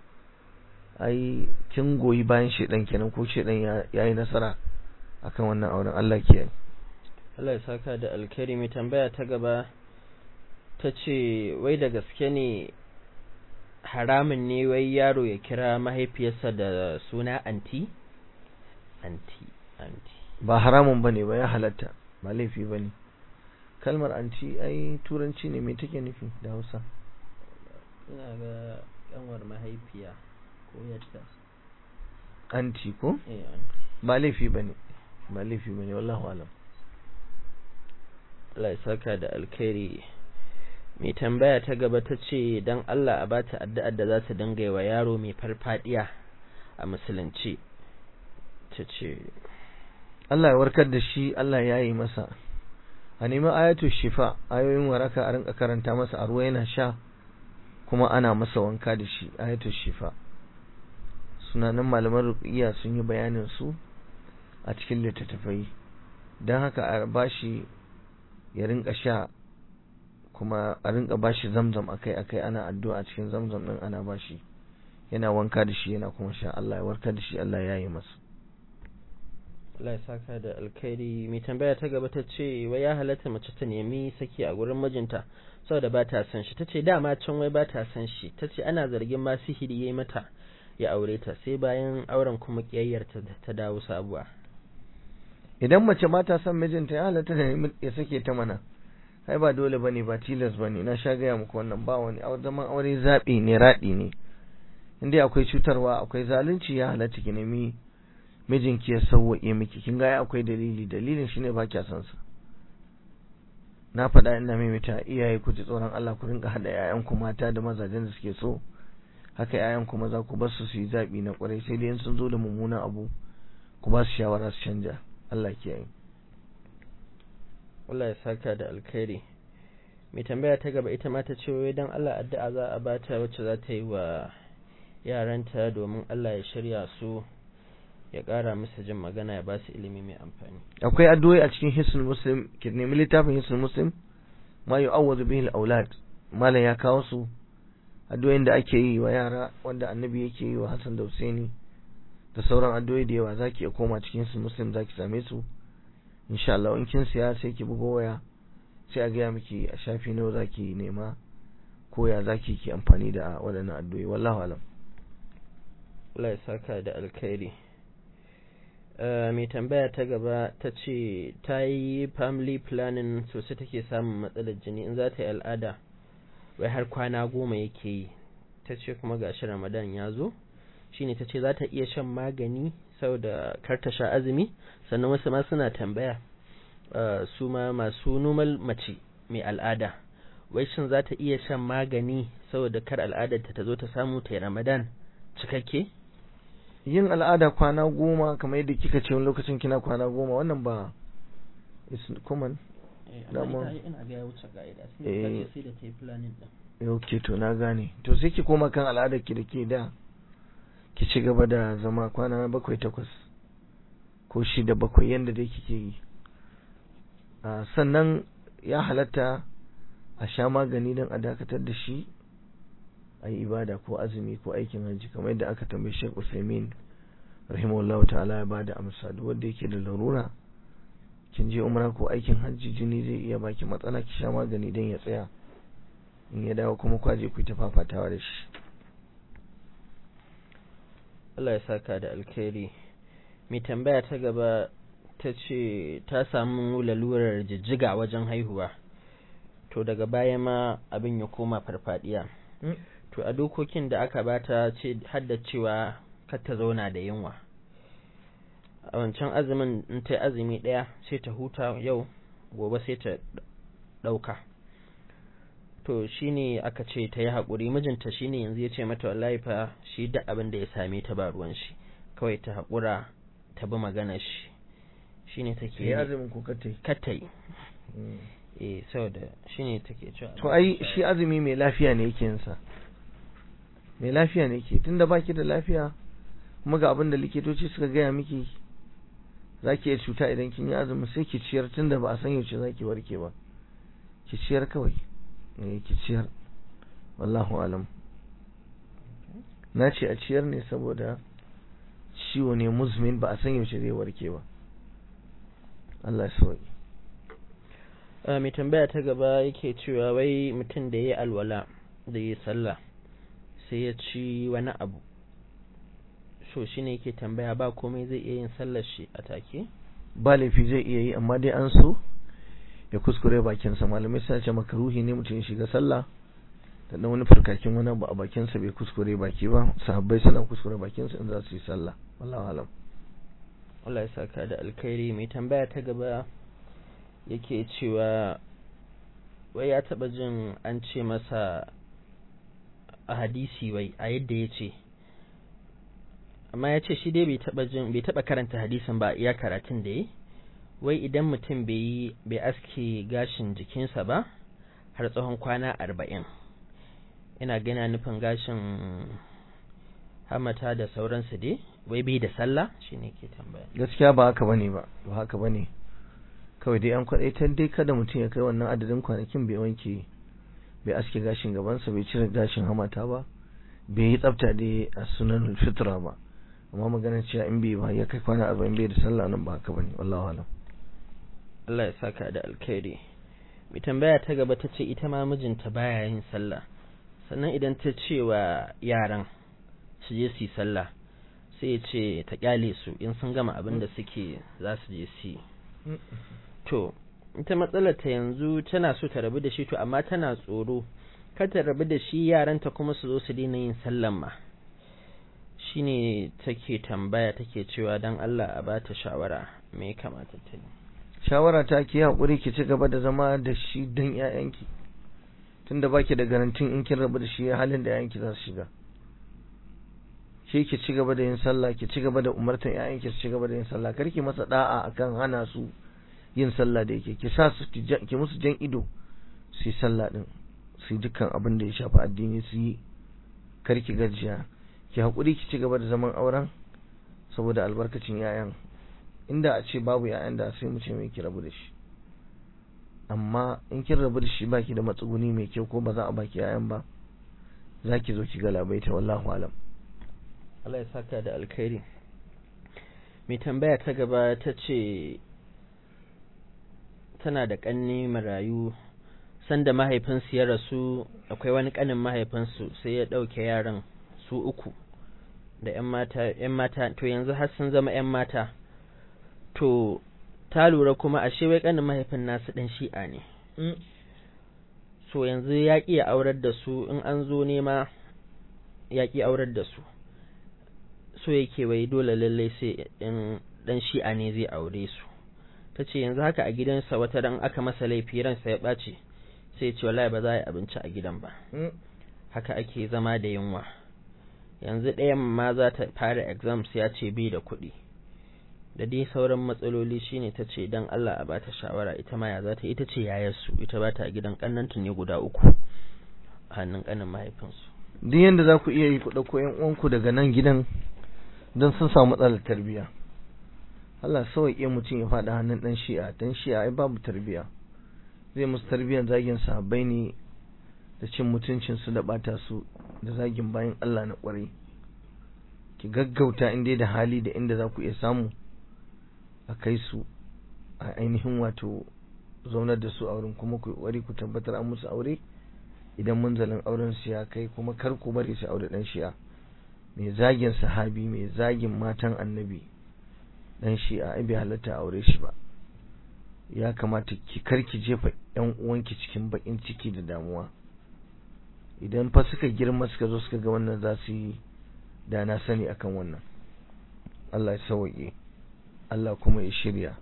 ai kin goyi bayan shedan kenan ko shedan ya yi nasara akan wannan auren Allah kiyaye Allah ya saka da alkhairi mai tambaya ta gaba ta ce wai da gaske ne haramun ne wai yaro ya kira mahaifiyarsa da suna anti anti anti ba haramun bane ba ya halatta ba laifi bane kalmar anti ai turanci ne me take nufi da Hausa ina ga kanwar mahaifiya ko yadda anti ko eh anti ba laifi bane ba laifi bane wallahu alam Allah ya saka da alkhairi mai tambaya ta gaba ta ce don Allah a bata addu'ar da za ta dinga wa yaro mai farfadiya a musulunci ta ce Allah ya warkar da shi Allah ya yi masa a nemi ayatu shifa ayoyin waraka a rinka karanta masa a ruwa yana sha kuma ana masa wanka da shi ayatu shifa sunanan malaman ruqiyya sun yi bayanin su a cikin littattafai don haka a bashi ya rinka sha kuma a rinka bashi zamzam akai akai ana addu'a cikin zamzam din ana bashi yana wanka da shi yana kuma sha Allah ya warkar da shi Allah ya yi masa Allah ya saka da alkhairi mai tambaya ta gaba ta ce wai ya halatta mace ta nemi saki a gurin mijinta saboda ba ta san shi tace dama can wai ba ta san shi tace ana zargin ma sihiri yayi mata ya aure ta sai bayan auren kuma kiyayyarta ta dawo sabuwa idan mace ba ta son mijinta ya halatta da ya sake ta mana ai ba dole bane ba tilas bane na sha gaya muku wannan ba wani zaman aure zabi ne radi ne inda akwai cutarwa akwai zalunci ya halatta ki nemi mijinki ya sauwaƙe miki kin ga akwai dalili dalilin shine ba kya son sa na faɗa ina maimaita iyaye ku ji tsoron Allah ku rinka hada ƴaƴan ku mata da mazajen da suke so haka ƴaƴan ku maza ku bar su su yi zabi na kwarai sai dai sun zo da mummunan abu ku ba su shawara su canja Allah kiyaye Allah ya saka da alkhairi mai tambaya ta gaba ita ma ta ce wai dan Allah addu'a za a bata wacce za ta yi wa yaranta domin Allah ya shirya su ya ƙara musu jin magana ya ba su ilimi mai amfani akwai addu'o'i a cikin hisnul muslim ki nemi littafin hisnul muslim ma yu'awwadu bihi al-aulad malam ya kawo su addu'o'in da ake yi wa yara wanda annabi yake yi wa Hassan da Husaini da sauran addu'o'i da yawa zaki iya koma cikin hisnul muslim zaki same su insha Allah in kin siya sai ki bugo waya sai a gaya miki a shafi nawa zaki nema ko ya zaki ki amfani da waɗannan addu'o'i wallahu alam Allah ya saka da alkhairi mai tambaya ta gaba ta ce ta yi family planning sosai take samun matsalar jini in za ta yi al'ada wai har kwana goma yake yi ta ce kuma gashi ramadan ya zo shine ta ce za ta iya shan magani saboda kar ta sha azumi sannan wasu ma suna tambaya su ma masu normal mace mai al'ada wai shin za ta iya shan magani saboda kar al'adar ta zo ta samu ta yi ramadan cikakke yin al'ada kwana goma kamar yadda kika ce wani lokacin kina kwana goma wannan ba is common amma ina ga ya wuce ka'ida sai sai da ta yi planning din ok to na gane to sai ki koma kan al'adar ki da ke da ki ci gaba da zama kwana bakwai takwas ko shida bakwai yadda dai kike yi sannan ya halatta a sha magani don a dakatar da shi a yi ibada ko azumi ko aikin hajji kamar yadda aka tambayi Sheikh Usaimin rahimahullahu ta'ala ya bada amsa duk wanda yake da larura kin je umra ko aikin hajji jini zai iya baki matsala ki sha magani don ya tsaya in ya dawo kuma kwaje ku ta fafatawa da shi Allah ya saka da alkhairi mai tambaya ta gaba ta ce ta samu lalurar jijjiga wajen haihuwa to daga baya ma abin ya koma farfadiya to a dokokin da aka bata ce hadda cewa kar ta zauna da yunwa a wancan azumin in ta azumi ɗaya sai ta huta yau gobe sai ta ɗauka to shine aka ce ta yi haƙuri mijinta shine yanzu ya ce mata wallahi fa shi duk abin da ya same ta ba ruwan shi kawai ta haƙura ta bi magana shi shine take yi azumin ko katai katai eh saboda shine take cewa to ai shi azumi mai lafiya ne yake yin sa mai lafiya ne ke tunda baki da lafiya kuma ga abin da likitoci suka gaya miki za ki iya cuta idan kin yi azumi sai ki ciyar tun da ba a san yaushe za ki warke ba ki ciyar kawai eh ki ciyar wallahu alam na ce a ciyar ne saboda ciwo ne muzmin ba a san yaushe zai warke ba Allah ya sauki mai tambaya ta gaba yake cewa wai mutum da ya yi alwala da ya yi sallah sai ya ci wani abu so shi ne yake tambaya ba komai zai iya yin sallar shi a take ba laifi zai iya yi amma dai an so ya kuskure bakinsa malamai suna ce makaruhi ne mutum ya shiga sallah da dan wani farkakin wani abu a bakinsa bai kuskure baki ba sahabbai suna kuskure bakinsa in za su yi sallah wallahu alam Allah ya saka da alkhairi mai tambaya ta gaba yake cewa wai ya taba jin an ce masa a hadisi wai a yadda ya ce amma ya ce shi dai bai taba jin bai taba karanta hadisin ba iya karatun da yi wai idan mutum bai yi bai aske gashin jikinsa ba har tsawon kwana arba'in ina gana nufin gashin hamata da sauransu dai wai bai da sallah shine ke tambaya gaskiya ba haka bane ba ba haka bane kawai dai an kwadaitar dai kada mutum ya kai wannan adadin kwanakin bai wanke bai aske gashin gabansa bai cire gashin hamata ba bai yi tsafta dai a sunan fitra ba amma maganar cewa in bai ba ya kai kwana arba'in bai da sallah nan ba haka bane wallahu alam Allah ya saka da alkhairi mai tambaya ta gaba ta ce ita ma mijinta baya yin sallah sannan idan ta ce wa yaran su je su yi sallah sai ya ce ta kyale su in sun gama abin da suke za su je su yi to ita matsalar ta yanzu tana so ta rabu da shi to amma tana tsoro kar ta rabu da shi yaranta kuma su zo su daina yin sallan ma shine take tambaya take cewa dan Allah a bata shawara me ya kamata ta yi shawara ta ki hakuri ki ci gaba da zama da shi dan ƴaƴanki tunda baki da garantin in kin rabu da shi halin da ƴaƴanki za su shiga shi ki ci gaba da yin sallah ki ci gaba da umartan ƴaƴanki su ci gaba da yin sallah kar ki masa da'a akan hana su yin sallah da yake ki sa su ki musu jan ido su yi sallah din su yi dukkan abin da ya shafi addini su yi kar ki gajiya ki hakuri ki ci gaba da zaman auren saboda albarkacin ƴaƴan inda a ce babu ƴaƴan da sai mu ce mai ki rabu da shi amma in kin rabu da shi baki da matsuguni mai kyau ko ba za a baki ƴaƴan ba za ki zo ki ga labaita wallahu alam Allah ya saka da alkhairi mai tambaya ta gaba ta ce tana da ƙanni marayu sanda mahaifinsu ya rasu akwai wani ƙanin mahaifinsu sai ya ɗauke yaran su uku da ‘yan mata, ‘yan mata, to yanzu har sun zama ‘yan mata, to ta lura kuma ashe wai ƙanin mahaifin nasu ɗan shi'a ne. So yanzu ya ƙi ya aurar da su in an zo nema ya ƙi aurar da su. So yake wai dole lallai sai in ɗan shi'a ne zai aure su. Ta ce yanzu haka a gidansa wata ran aka masa laifi ransa ya ɓace sai ya ce wallahi ba za a yi abinci a gidan ba. Haka ake zama da yunwa. yanzu ɗayan ma za ta fara exams ya ce bai da kuɗi da dai sauran matsaloli shine ta ce don Allah a bata shawara ita ma ya za ta ita ce yayarsu ita ba ta gidan ƙannanta ne guda uku a hannun ƙanin mahaifinsu duk yanda za ku iya yi ku ɗauko ƴan uwanku daga nan gidan don sun samu matsalar tarbiyya Allah sauƙi mutum ya faɗa hannun ɗan shi'a ɗan shi'a ai babu tarbiyya zai musu tarbiyyar zagin sahabbai ne da cin mutuncinsu da ɓata su da zagin bayan Allah na ƙwarai ki gaggauta in dai da hali da inda za ku iya samu a kai su a ainihin wato zaunar da su a wurin kuma ku ƙwari ku tabbatar an musu aure idan munzalin auren su ya kai kuma kar ku bari su aure dan shi'a mai zagin sahabi mai zagin matan annabi dan shi'a ai bai halatta aure shi ba ya kamata ki karki jefa yan uwanki cikin bakin ciki da damuwa idan fa suka girma suka zo suka ga wannan za su yi da na sani akan wannan Allah ya sauke Allah kuma ya shirya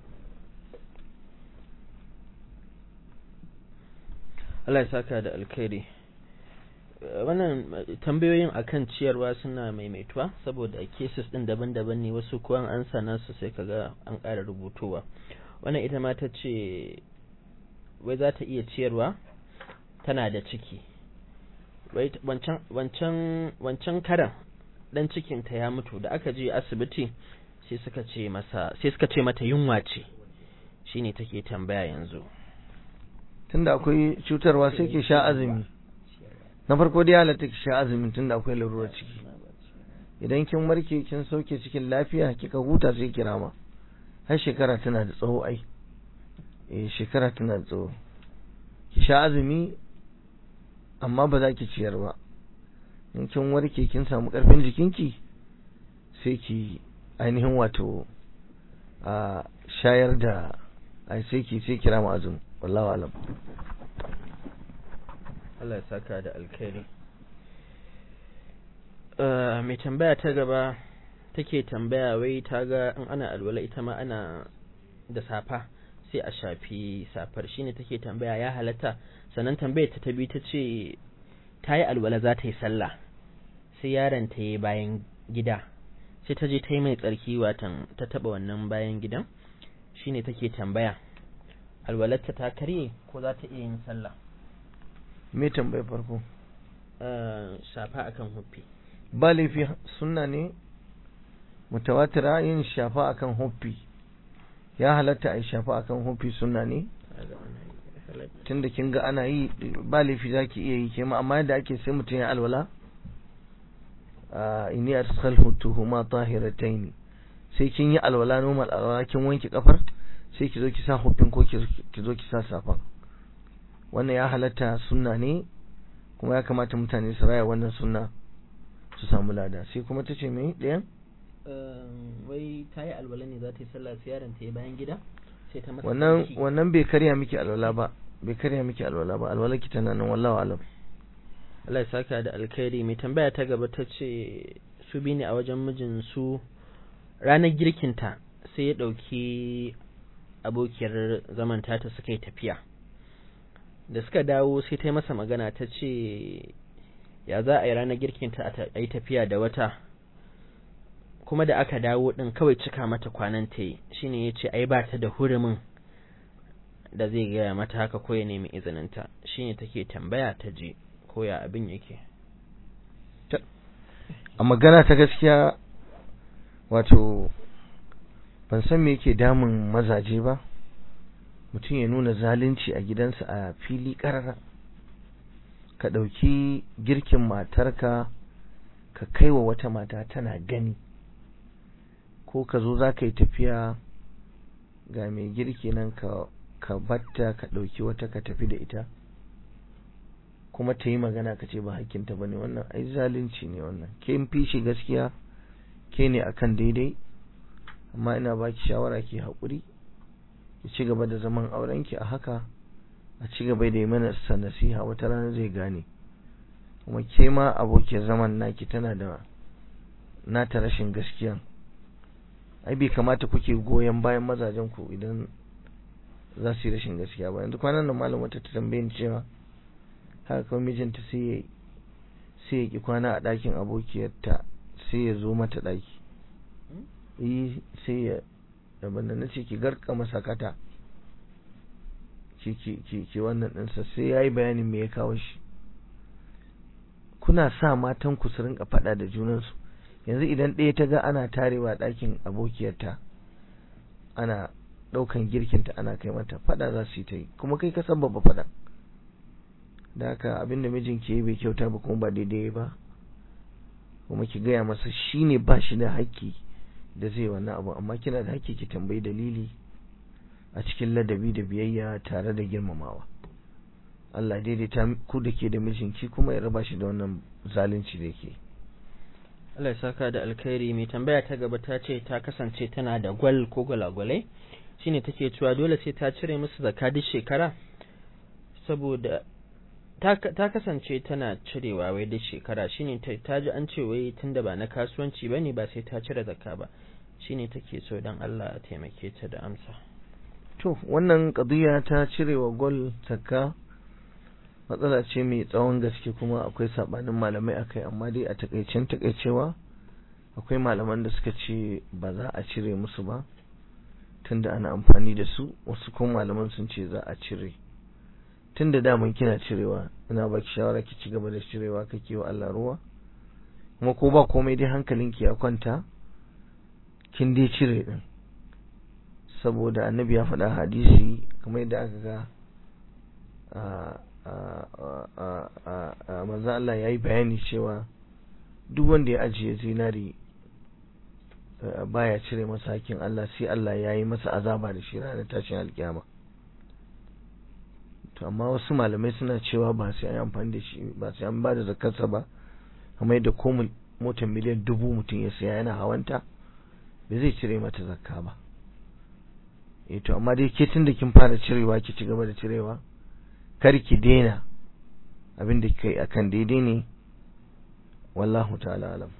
Allah ya saka da alkhairi wannan tambayoyin akan ciyarwa suna maimaituwa saboda cases din daban-daban ne wasu kuwan an sana su sai kaga an ƙara rubutowa wannan ita ma ta ce wai za ta iya ciyarwa tana da ciki wancan wancan wancan karan dan cikinta ya mutu da aka je asibiti sai suka ce masa sai suka ce mata yunwa ce shine take tambaya yanzu tunda akwai cutarwa sai ki sha azumi na farko dai halatta ki sha azumin tunda akwai larurar ciki idan kin warke kin sauke cikin lafiya kika huta sai ki rama har shekara tana da tsawo ai eh shekara tana da tsawo ki sha azumi amma ba za ki ciyar ba in kin warke kin samu karfin jikinki sai ki ainihin wato a shayar da ai sai ki sai kira mu azumi wallahu alam Allah ya saka da alkhairi mai tambaya ta gaba take tambaya wai ta ga in ana alwala ita ma ana da safa sai a shafi safar shine take tambaya ya halatta sannan tambayar ta tabi ta ce ta yi alwala za ta yi sallah sai yaron ta yi bayan gida sai ta je ta yi mai tsarki watan ta taba wannan bayan gidan shine take tambaya alwalarta ta karye ko za ta iya yin sallah me tambayar farko shafa akan huffi ba laifi sunna ne mutawatira yin shafa akan huffi ya halatta a yi shafa akan huffi sunna ne tunda kin ga ana yi ba laifi za ki iya yi ke ma amma yadda ake sai mutum ya alwala inni adkhaltuhu ma tahiratayn sai kin yi alwala normal alwala kin wanke kafar sai ki zo ki sa huffin ko ki zo ki sa safan wannan ya halatta sunna ne kuma ya kamata mutane su raya wannan sunna su samu lada sai kuma ta ce mai ɗayan wai ta yi alwala ne za ta yi sallah sai yaron ta yi bayan gida sai ta masa wannan tsarki. wannan bai karya miki alwala ba bai karya miki alwala ba alwala ki tana nan wallahi alam Allah ya saka da alkhairi mai tambaya ta gaba ta ce su bi ne a wajen mijin su ranar girkinta sai ya ɗauki abokiyar zaman tata suka yi tafiya da suka dawo sai ta yi masa magana ta ce ya za a yi ranar girkinta a ta- a yi tafiya da wata kuma da aka dawo ɗin kawai cika mata kwanan ta yi shine ya ce ai ba ta da hurumin da zai gaya mata haka ko ya nemi izininta shine take tambaya ta je ko ya abin yake a magana ta gaskiya wato ban san me yake damun mazaje ba mutum ya nuna zalunci a gidansa a fili ƙarara ka ɗauki girkin matarka ka kai wa wata mata tana gani ko ka zo za ka yi tafiya ga mai girki nan ka ka batta ka ɗauki wata ka tafi da ita kuma ta yi magana ka ce ba hakkinta ba ne wannan ai zalunci ne wannan ke fi shi gaskiya ke ne akan daidai amma ina baki shawara ki haƙuri ki ci gaba da zaman aurenki a haka a ci gaba da yi mana sa nasiha wata rana zai gane kuma ke ma abokiyar zaman naki tana da nata rashin gaskiya ai bai kamata kuke goyon bayan mazajen ku idan za su yi rashin gaskiya ba yanzu kwanan nan malam wata ta tambaye ni cewa haka kawai mijinta sai ya sai ya ki kwana a ɗakin abokiyarta sai ya zo mata ɗaki yi sai ya daban da nace ki garka masakata ki ki ki ki wannan ɗinsa sai ya yi bayanin me ya kawo shi kuna sa matan ku su rinka faɗa da junansu yanzu idan ɗaya ta ga ana tarewa ɗakin abokiyarta ana ɗaukan girkinta ana kai mata faɗa za su yi ta yi kuma kai ka sababa faɗa da haka abinda mijin ke yi bai kyauta ba kuma ba daidai ba kuma ki gaya masa shine ba shi da haƙƙi da zai wannan abu amma kina da haƙƙi ki tambayi dalili a cikin ladabi da biyayya tare da girmamawa Allah daidaita ku da ke da mijinki kuma ya raba shi da wannan zalunci da yake Allah ya saka da alkhairi mai tambaya ta gaba ta ce ta kasance tana da gwal ko gwalagwalai shine take cewa dole sai ta cire musu zakka duk shekara saboda ta, ta kasance tana cirewa wai duk shekara shine ta, ta ji an ce wai tunda ba na kasuwanci bane ba sai ta cire zakka ba shine take so dan Allah ya taimake ta da amsa to wannan qadiya ta cirewa gol zakka matsala ce mai tsawon gaske kuma akwai sabanin malamai akai amma dai a takaicen takaicewa akwai malaman da suka ce ba za a cire musu ba tunda ana amfani da su wasu kuma malaman sun ce za a cire tunda daman kina cirewa ina baki shawara ki ci gaba da cirewa kake wa Allah ruwa kuma ko ba komai dai hankalinki ya kwanta kin dai cire din saboda annabi ya faɗa hadisi kamar yadda aka ga a manzo Allah ya yi bayani cewa duk wanda ya ajiye zinari baya cire masa hakkin Allah sai Allah ya yi masa azaba da shi ranar tashin alkiyama to amma wasu malamai suna cewa ba sai an yi amfani da shi ba sai an ba da zakarsa ba kamar yadda ko motar miliyan dubu mutum ya saya yana hawanta ba zai cire mata zakka ba eh to amma dai ke tun da kin fara cirewa ki ci gaba da cirewa kar ki daina abin da kai akan daidai ne wallahu ta'ala alam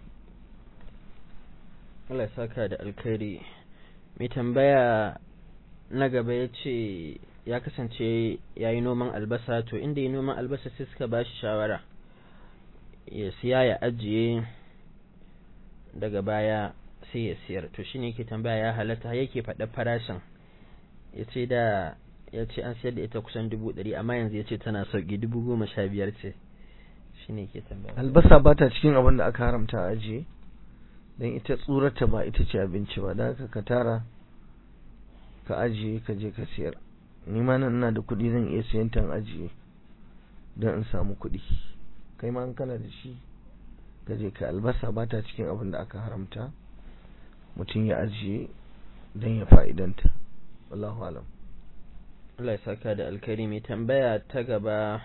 Allah ya saka da alkhairi mai tambaya na gaba ya ce ya kasance ya yi noman albasa to inda yi noman albasa sai suka ba shi shawara ya siya ya ajiye daga baya sai ya siyar to shine yake tambaya ya halatta yake faɗa farashin ya ce da ya ce an siyar da ita kusan dubu ɗari amma yanzu ya ce tana sauƙi dubu goma sha biyar ce shine yake tambaya albasa ba ta cikin abin da aka haramta a ajiye don ita tsurarta ba ita ce abinci ba da haka ka tara ka ajiye ka je ka siyar ni ma nan ina da kuɗi zan iya siyan tan ajiye don in samu kuɗi kai ma kana da shi ka je ka albasa ba ta cikin abin da aka haramta mutum ya ajiye don ya fa'idanta wallahu alam Allah ya saka da alkari mai tambaya ta gaba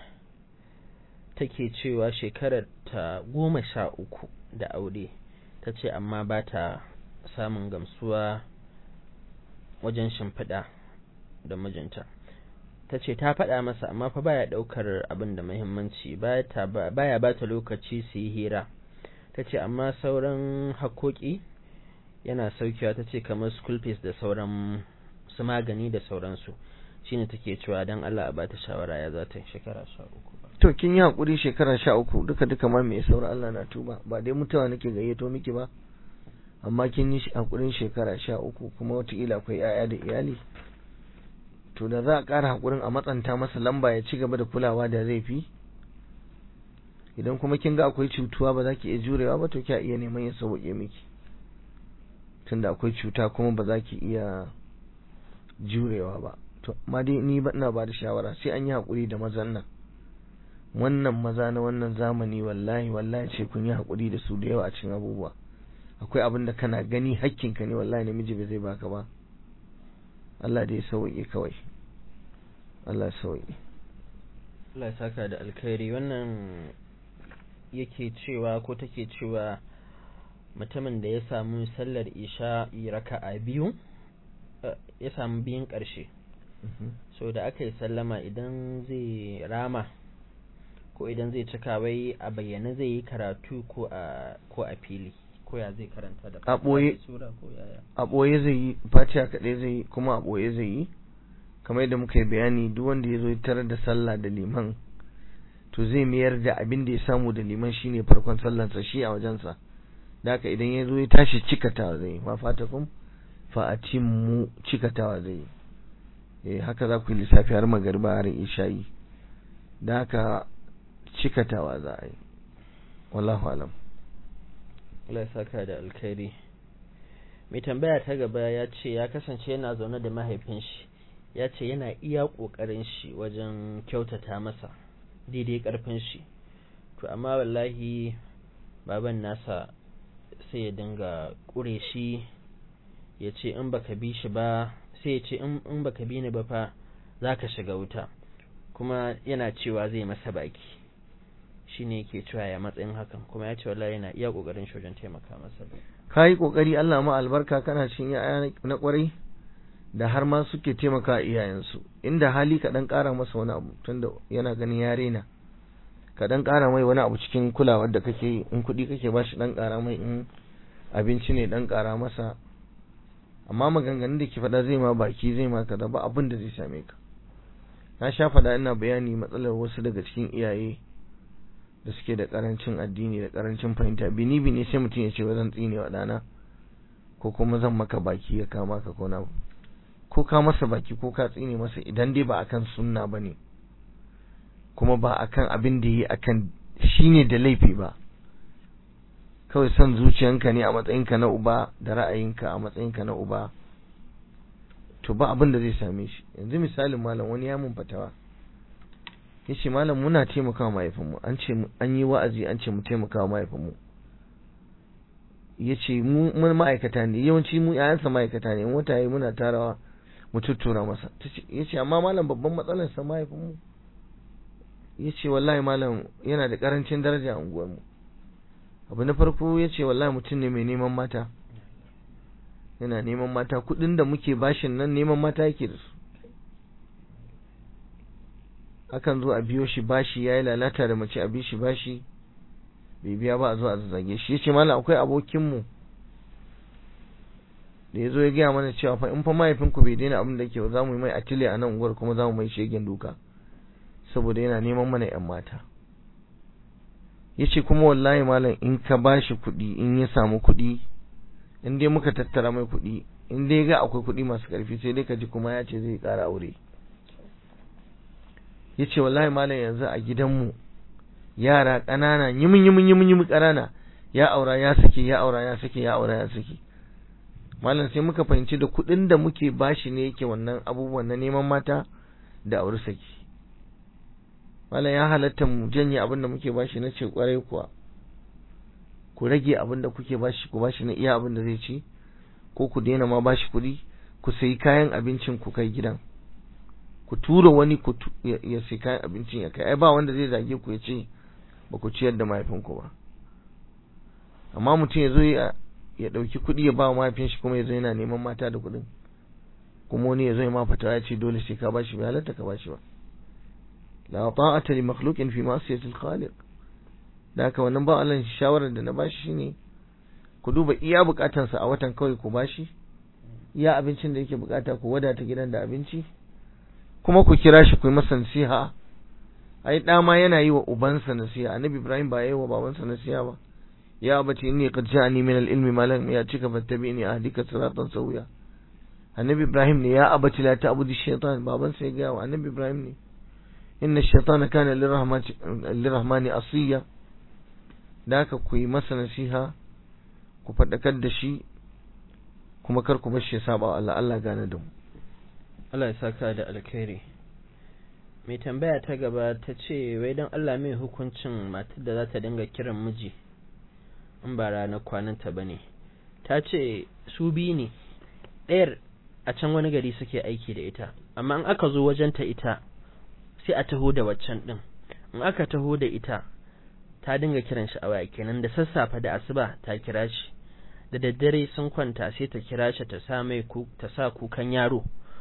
take cewa shekarar ta goma sha uku da aure ta ce amma ba ta samun gamsuwa wajen shimfiɗa da mijinta ta ce ta faɗa masa amma fa baya ɗaukar abin da muhimmanci baya ba ta lokaci su yi hira ta ce amma sauran hakoki yana saukewa ta ce kamar school fees da sauran su magani da sauransu shine take cewa don Allah a ba ta shawara ya za ta shekara sha uku to kin yi hakuri shekara sha uku duka duka ma mai saura Allah na tuba ba dai mutuwa nake gayyato miki ba amma kin yi hakurin shekara sha uku kuma wataƙila akwai 'ya'ya da iyali to da za a ƙara hakurin a matsanta masa lamba ya ci gaba da kulawa da zai fi idan kuma kin ga akwai cutuwa ba za ki iya jurewa ba to kya iya neman ya sauke miki tunda akwai cuta kuma ba za ki iya jurewa ba to amma dai ni ba ina ba da shawara sai an yi hakuri da mazan nan wannan maza na wannan zamani wallahi wallahi ce kun yi hakuri da su da yawa a cikin abubuwa akwai abin da kana gani hakkinka ne wallahi namiji bai zai baka ba Allah dai sauke kawai Allah sauke Allah ya saka da alkhairi wannan yake cewa ko take cewa mutumin da ya samu sallar isha raka'a biyu ya samu biyun ƙarshe so da aka yi sallama idan zai rama ko idan zai cika wai a bayyane zai yi karatu ko a ko a fili ko ya zai karanta da a ɓoye sura ko yaya a ɓoye zai yi fatiha kaɗai zai yi kuma a ɓoye zai yi kamar yadda muka yi bayani duk wanda ya zo ya tarar da sallah da liman to zai mayar da abin da ya samu da liman shine farkon sallansa shi a wajensa da haka idan ya zo ya tashi cikatawa zai yi ma fatakum fa atimmu cikatawa zai yi eh haka za ku yi lissafi har magariba har isha'i da haka cikatawa za a yi wallahu alam Allah ya saka da alkhairi mai tambaya ta gaba ya ce ya kasance yana zaune da mahaifin shi ya ce yana iya ƙoƙarin shi wajen kyautata masa daidai ƙarfin shi to amma wallahi baban nasa sai ya dinga ƙure shi ya ce in baka bi shi ba sai ya ce in baka bi ni ba fa za ka shiga wuta kuma yana cewa zai masa baki shi ne yake cewa ya matsayin hakan kuma ya ce wallahi yana iya ƙoƙarin shi wajen taimaka masa ka yi ƙoƙari Allah ma albarka kana cin ya'ya na ƙwarai da har ma suke taimaka iyayensu inda hali ka dan ƙara masa wani abu tunda yana ganin ya rena ka dan ƙara mai wani abu cikin kulawar da kake yi in kuɗi kake ba shi dan ƙara mai in abinci ne dan ƙara masa amma maganganun da ke faɗa zai ma baki zai ma kaza ba abin da zai same ka na sha faɗa ina bayani matsalar wasu daga cikin iyaye da suke da ƙarancin addini da ƙarancin fahimta bini bini sai mutum ya ce wa zan tsine wa ɗana ko kuma zan maka baki ya kama ka ko na ko ka masa baki ko ka tsine masa idan dai ba akan sunna bane kuma ba akan abin da yi akan shine da laifi ba kawai son zuciyanka ne a matsayinka na uba da ra'ayinka a matsayinka na uba to ba abin da zai same shi yanzu misalin malam wani ya mun fatawa yace malam muna taimakawa mahaifinmu an ce an yi wa'azi an ce mu taimakawa mahaifinmu yace mu mun ma'aikata ne yawanci mu yayansa ma'aikata ne in wata yi muna tarawa mu tuttura masa yace amma malam babban matsalar sa mahaifinmu yace wallahi malam yana da karancin daraja a unguwarmu abu na farko yace wallahi mutum ne mai neman mata yana neman mata kudin da muke bashin nan neman mata yake da su akan zo a biyo shi bashi yayi lalata da mace a bi shi bashi bai biya ba a zo a zage shi yace mallam akwai abokin mu da yazo ya gaya mana cewa fa in fa mahaifinku bai daina abin da yake za mu yi mai atile a nan unguwar kuma za mu mai shegen duka saboda yana neman mana yan mata yace kuma wallahi malam in ka bashi kuɗi in ya samu kuɗi in dai muka tattara mai kuɗi in dai ga akwai kuɗi masu ƙarfi sai dai ka ji kuma ya ce zai ƙara aure ya ce wallahi malam yanzu a gidanmu yara ƙanana yimin yimin yimin yimin ƙanana ya aura ya sake ya aura ya sake ya aura ya sake malam sai muka fahimci da kuɗin da muke bashi ne yake wannan abubuwan na neman mata da aure saki malam ya halatta mu janye abin da muke bashi na ce kwarai kuwa ku rage abin da kuke bashi ku bashi na iya abin da zai ci ko ku daina ma bashi kuɗi ku sayi kayan abincin ku kai gidan ku tura wani ku ya sayi kayan abincin ya kai ai ba wanda zai zage ku ya ce ba ku ciyar da mahaifinku ba amma mutum ya zo ya ya ɗauki kuɗi ya ba mahaifin shi kuma ya zo yana neman mata da kuɗin kuma wani ya zo ya ma fata ya ce dole sai ka bashi bai halatta ka bashi ba la ta'ata li makhluqin fi ma'siyati al-khaliq da haka wannan ba Allah shawarar da na bashi shine ku duba iya bukatansa a watan kawai ku bashi iya abincin da yake bukata ku wadata gidan da abinci kuma ku kira shi ku yi masa nasiha ai da ma yana yi wa ubansa nasiha annabi Ibrahim ba yayi wa babansa nasiha ba ya abati inni qad ja'ani min al-ilmi ma lam ya'tika fattabi'ni ahdika siratan sawiya annabi Ibrahim ne ya abati la ta'budu shaytan babansa ya ga wa annabi Ibrahim ne inna ash-shaytana kana lirrahmani asiya da haka ku yi masa nasiha ku faɗakar da shi kuma kar ku bashi ya saba Allah Allah gane da mu Allah ya saka da alkhairi mai tambaya ta gaba ta ce wai don Allah mai hukuncin matar da za ta dinga kiran miji in ba ranar kwananta ba ne ta ce su biyu ne ɗayar a can wani gari suke aiki da ita amma in aka zo wajenta ita sai a taho da waccan ɗin in aka taho da ita ta dinga kiran shi a waya kenan da sassafe da asuba ta kira shi da daddare sun kwanta sai ta kira shi ta sa mai ku ta sa kukan yaro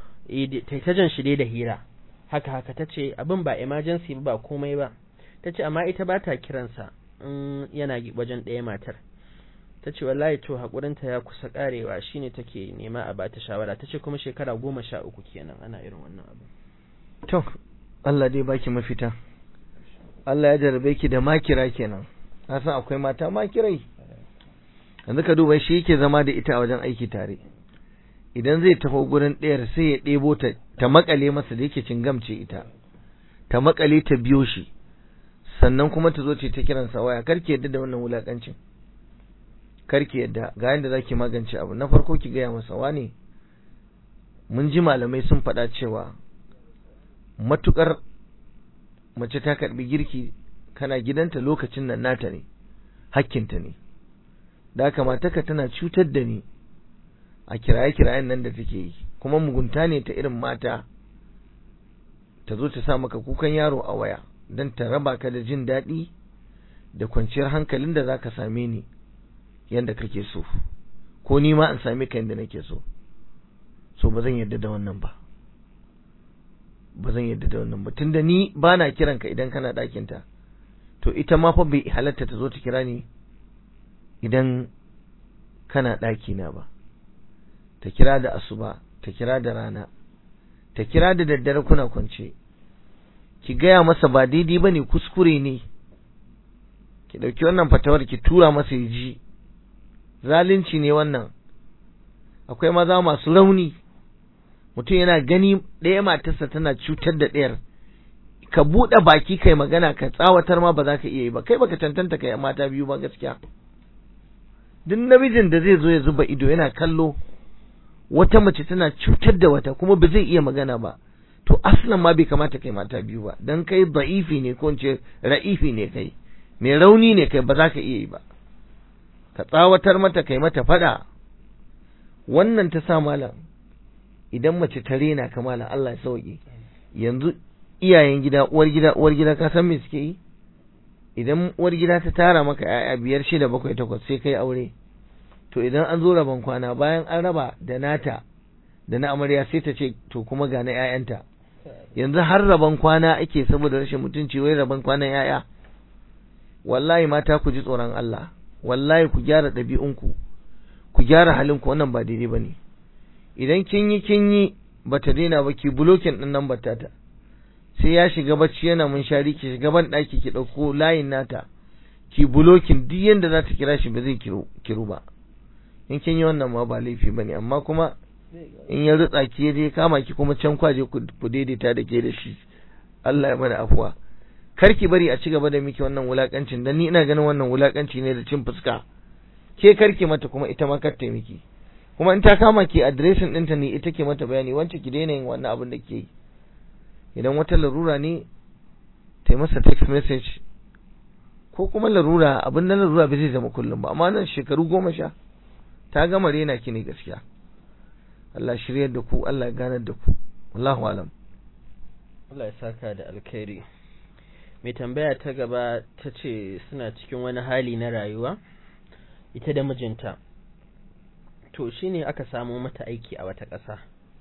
ta ta jan shi dai da hira haka haka ta ce abin ba emergency ba ba komai ba ta ce amma ita ba ta kiransa in yana wajen ɗaya matar ta ce wallahi to haƙurinta ya kusa ƙarewa shine take nema a bata shawara ta ce kuma shekara goma sha uku kenan ana irin wannan abu to Allah dai baki mafita Allah ya jarabe ki da makira kenan na san akwai mata makirai yanzu ka duba shi yake zama da ita a wajen aiki tare idan zai tafi gurin ɗayar sai ya ɗebo ta ta makale masa da yake cingamce ita ta makale ta biyo shi sannan kuma ta zo ce ta kiransa waya karki yadda da wannan wulakancin karki yadda ga yadda zaki magance abu na farko ki gaya masa wane mun ji malamai sun faɗa cewa matukar mace ta karbi girki kana gidanta lokacin nan nata ne hakkinta ne da haka mataka tana cutar da ni a kiraye-kirayen nan da take yi kuma mugunta ne ta irin mata ta zo ta sa maka kukan yaro a waya don ta raba ka da jin daɗi da kwanciyar hankalin da za ka same ni yadda kake so ko ni ma in same ka yadda nake so so ba zan yarda da wannan ba ba zan yarda da wannan ba tunda ni ba na kiran ka idan kana ɗakinta to ita ma fa bai halatta ta zo ta kira ni idan kana ɗakina ba ta kira da asuba ta kira da rana ta kira da daddare kuna kwance ki gaya masa ba daidai ba ne kuskure ne ki ɗauki wannan fatawar ki tura masa ya ji zalunci ne wannan akwai maza masu rauni mutum yana gani ɗaya matarsa tana cutar da ɗayar ka buɗe baki kai magana ka tsawatar ma ba za ka iya yi ba kai baka cancanta kai mata biyu ba gaskiya duk namijin da zai zo ya zuba ido yana kallo wata mace tana cutar da wata kuma ba zai iya magana ba to aslan ma bai kamata kai mata biyu ba dan kai da'ifi ne ko ce ra'ifi ne kai mai rauni ne kai ba za ka iya yi ba ka tsawatar mata kai mata fada wannan ta sa malam idan mace ta rena ka malam Allah ya sauke yanzu iyayen gida uwar gida uwar gida ka san me suke yi idan uwar gida ta tara maka ƴaƴa biyar shida bakwai takwas sai kai aure to idan an zo rabon kwana bayan an raba da nata da na amarya sai ta ce to kuma ga na ƴaƴanta yanzu har rabon kwana ake saboda rashin mutunci wai rabon kwanan ƴaƴa wallahi mata ku ji tsoron Allah wallahi ku gyara ɗabi'unku ku gyara halinku wannan ba daidai bane idan kin yi kin yi bata daina ba ki bulokin din nan batata sai ya shiga bacci yana munshari ki shiga ban daki ki dauko layin nata ki bulokin duk yanda za ta kira shi ba zai kiru kiru ba in kin yi wannan ma ba laifi bane amma kuma in ya rutsa ki je kama ki kuma can kwaje ku daidaita da ke da shi Allah ya mana afuwa kar ki bari a ci gaba da miki wannan wulakancin dan ni ina ganin wannan wulakanci ne da cin fuska ke karki mata kuma ita ma kar ta miki kuma in ta kama ki adireshin ɗinta ne ita ke mata bayani wance ki daina yin wannan abin da ke yi idan wata larura ne ta masa text message ko kuma larura abin da larura bai zai zama kullum ba amma nan shekaru goma sha ta gama rena ki ne gaskiya Allah shiryar da ku Allah ya ganar da ku wallahu alam Allah ya saka da alkhairi mai tambaya ta gaba ta ce suna cikin wani hali na rayuwa ita da mijinta to shine aka samo mata aiki a wata ƙasa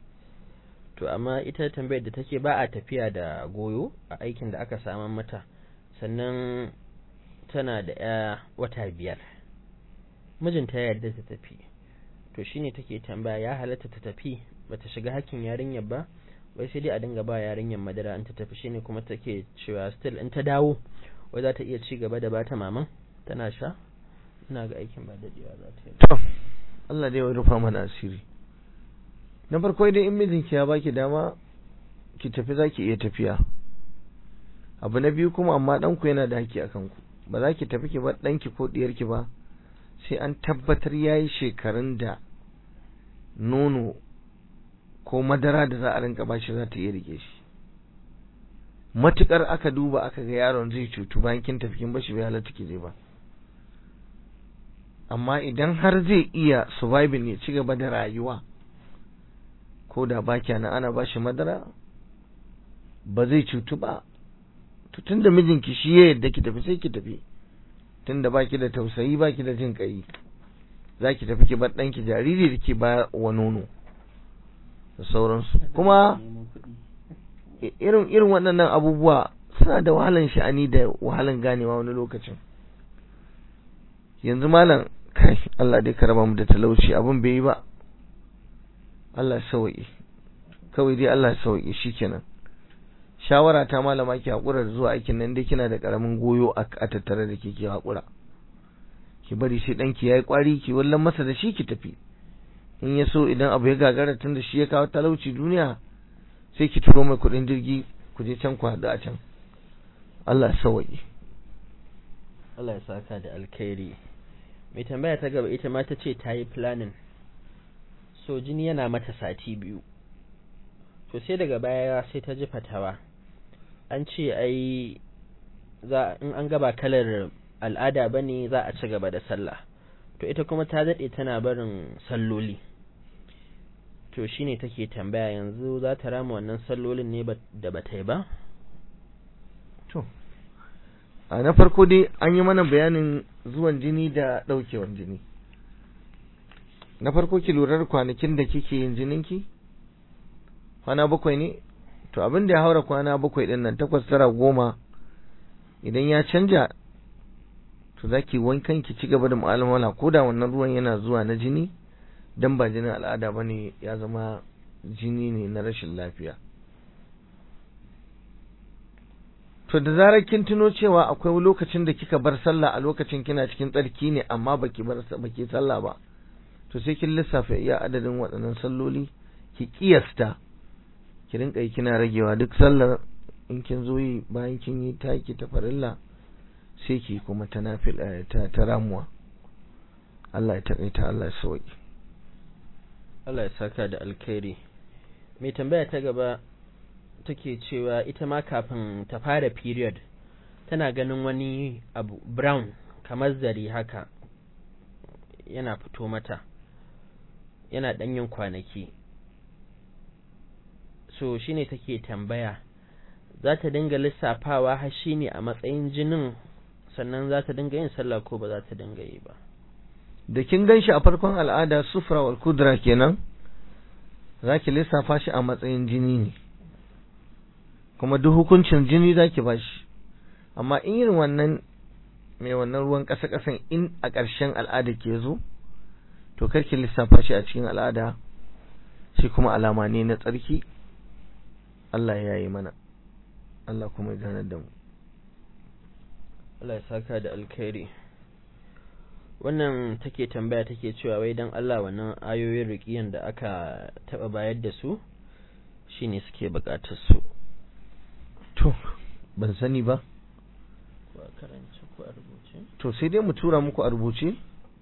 to amma ita tambayar da take ba a tafiya da goyo a aikin da aka samu mata sannan tana da ya wata biyar mijinta ya yarda ta tafi to shine take tambaya ya halatta ta tafi bata shiga hakkin yarinyar ba wai sai dai a dinga ba yarinyar madara in ta tafi shine kuma take cewa still in ta dawo wai za ta iya ci gaba da bata maman tana sha ina ga aikin ba dadewa za ta yi Allah dai ya rufa mana asiri na farko idan in mijinki ya baki dama ki tafi zaki iya tafiya abu na biyu kuma amma ɗanku yana da haƙƙi akan ku ba za ki tafi ki bar ɗanki ko ɗiyarki ba sai an tabbatar ya yi shekarun da nono ko madara da za a rinka bashi za ta iya rike shi matukar aka duba aka ga yaron zai cutu bayan kin tafi kin bashi bai halatta ki je ba amma idan har zai iya surviving ya ci gaba da rayuwa ko da ba na ana ba shi madara ba zai cutu ba to tunda mijinki shi ya yadda ki tafi sai ki tafi tunda baki da tausayi baki da jin kai za ki tafi ki bar ɗanki jariri da ke ba wa nono da sauransu kuma irin irin waɗannan abubuwa suna da wahalan sha'ani da wahalan ganewa wani lokacin yanzu malam kai Allah dai ka raba mu da talauci abin bai yi ba Allah sauki kawai dai Allah sauki shikenan shawara ta malama ki hakura da zuwa aikin nan dai kina da karamin goyo a tattare da ke ki hakura ki bari sai danki yayi kwari ki wallan masa da shi ki tafi in ya so idan abu ya gagara tun da shi ya kawo talauci duniya sai ki turo mai kudin jirgi ku je can ku haɗu a can Allah sauki Allah ya saka da alkhairi mai tambaya ta gaba ita ma ta ce ta yi planning so jini yana mata sati biyu to sai daga baya sai ta ji fatawa an ce ai za in an gaba kalar al'ada bane za a ci gaba da sallah to ita kuma ta daɗe tana barin salloli to shine take tambaya yanzu za ta rama wannan sallolin ne da ba ta yi ba to a na farko dai an yi mana bayanin zuwan jini da ɗaukewan jini na farko ki lura kwanakin da kike yin jininki kwana bakwai ne to abin da ya haura kwana bakwai din nan takwas tara goma idan ya canja to zaki wankan ki ci gaba da mu'amala ko da wannan ruwan yana zuwa na jini dan ba jinin al'ada bane ya zama jini ne na rashin lafiya to da zarar kin tuno cewa akwai lokacin da kika bar sallah a lokacin kina cikin tsarki ne amma baki bar baki sallah ba to sai kin lissafa iya adadin waɗannan salloli ki kiyasta ki rinka yi kina ragewa duk sallar in kin zo yi bayan kin yi taki ta farilla sai ki kuma ta nafil ta, ta ramuwa Allah ya taƙaita Allah ya sauki Allah ya saka da alkhairi mai tambaya ta gaba take cewa ita ma kafin ta fara period tana ganin wani abu brown kamar zari haka yana fito mata yana ɗanyin kwanaki so shine take tambaya za ta dinga lissafawa har shine a matsayin jinin sannan za ta dinga yin sallah ko ba za ta dinga yi ba da kin ganshi a farkon al'ada sufra wal kudra kenan zaki lissafa shi a matsayin jini ne kuma duk hukuncin jini zaki bashi amma in irin wannan mai wannan ruwan ƙasa ƙasan in a ƙarshen al'ada ke zo to karki lissafa shi a cikin al'ada shi kuma alama ne na tsarki Allah ya yi mana Allah kuma ya ganar da mu Allah ya saka da alkhairi wannan take tambaya take cewa wai dan Allah wannan ayoyin riqiyan da aka taba bayar da su shine suke bukatar su to ban sani ba ko a karance ko a rubuce to sai dai mu tura muku a rubuce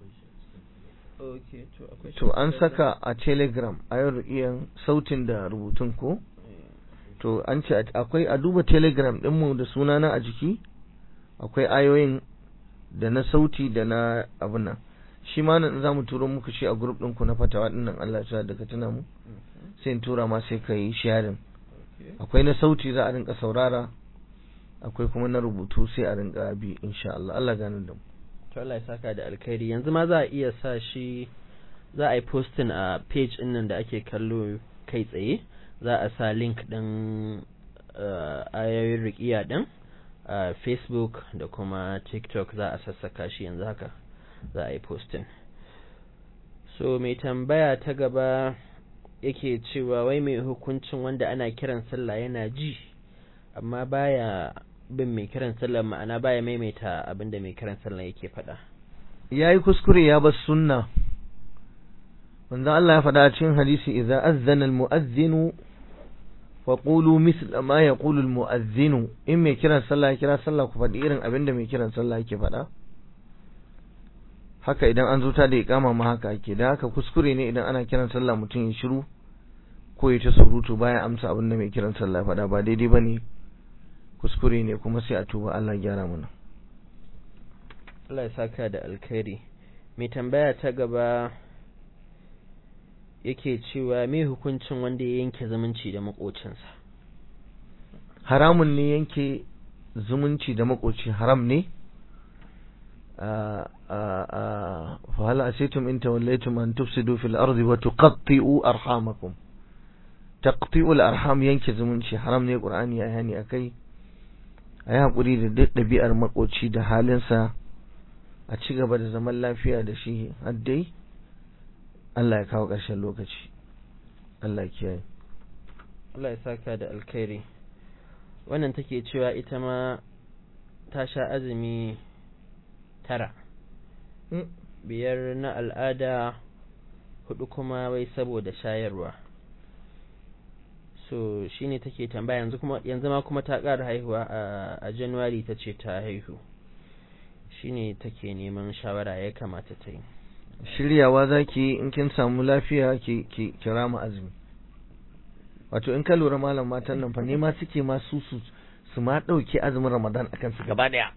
okay to akwai to an saka a telegram ayoyin riqiyan sautin da rubutun ko to an ce akwai a duba telegram ɗinmu da sunana a jiki akwai ayoyin da na sauti da na abin nan shi ma nan za mu turo muku shi a group ɗinku na fatawa ɗin nan Allah ya daga tuna mu sai in tura ma sai ka yi sharing akwai na sauti za a rinka saurara akwai kuma na rubutu sai a rinka bi insha Allah Allah gane da mu to Allah ya saka da alkhairi yanzu ma za a iya sa shi za a yi posting a page ɗin nan da ake kallo kai tsaye za a sa link ɗin ayoyin riƙiya ɗin a facebook da kuma tiktok za a sassaka shi yanzu haka za a yi posting so mai tambaya ta gaba yake cewa wai mai hukuncin wanda ana kiran sallah yana ji amma baya bin mai kiran sallah ma'ana baya maimaita abinda mai kiran sallah yake faɗa yayi kuskure ya bar sunna manzo Allah ya faɗa a cikin hadisi idza azzana al-mu'adhdhinu faƙulu misl ma ya ƙulul mu'azzinu in mai kiran sallah ya kira sallah ku faɗi irin abin da mai kiran sallah yake faɗa haka idan an zo ta da iƙama ma haka ake da haka kuskure ne idan ana kiran sallah mutum ya shiru ko ya ta surutu baya amsa abin da mai kiran sallah ya faɗa ba daidai ba ne kuskure ne kuma sai a tuba Allah gyara mana Allah ya saka da alkhairi mai tambaya ta gaba yake cewa me hukuncin wanda ya yanke zumunci da makocinsa haramun ne yanke zumunci da makoci haram ne fa hal asitum in tawallaytum an tufsidu fil ardi wa tuqatti'u arhamakum taqti'u al arham yanke zumunci haram ne qur'ani ya yani akai ayi hakuri da duk dabi'ar makoci da halinsa a ci gaba da zaman lafiya da shi har dai Allah ya kawo ƙarshen lokaci Allah kiyaye Allah ya saka da alkhairi wannan take cewa ita ma ta sha azumi tara biyar na al'ada hudu kuma wai saboda shayarwa so shine take tambaya yanzu kuma yanzu ma kuma ta ƙara haihuwa a, a January ta ce ta haihu shine take neman shawara ya kamata ta yi shiryawa zaki in kin samu lafiya ki ki kirama azumi wato in ka lura malam matan nan fa ne ma suke ma su su su ma dauke azumin Ramadan akan su gaba daya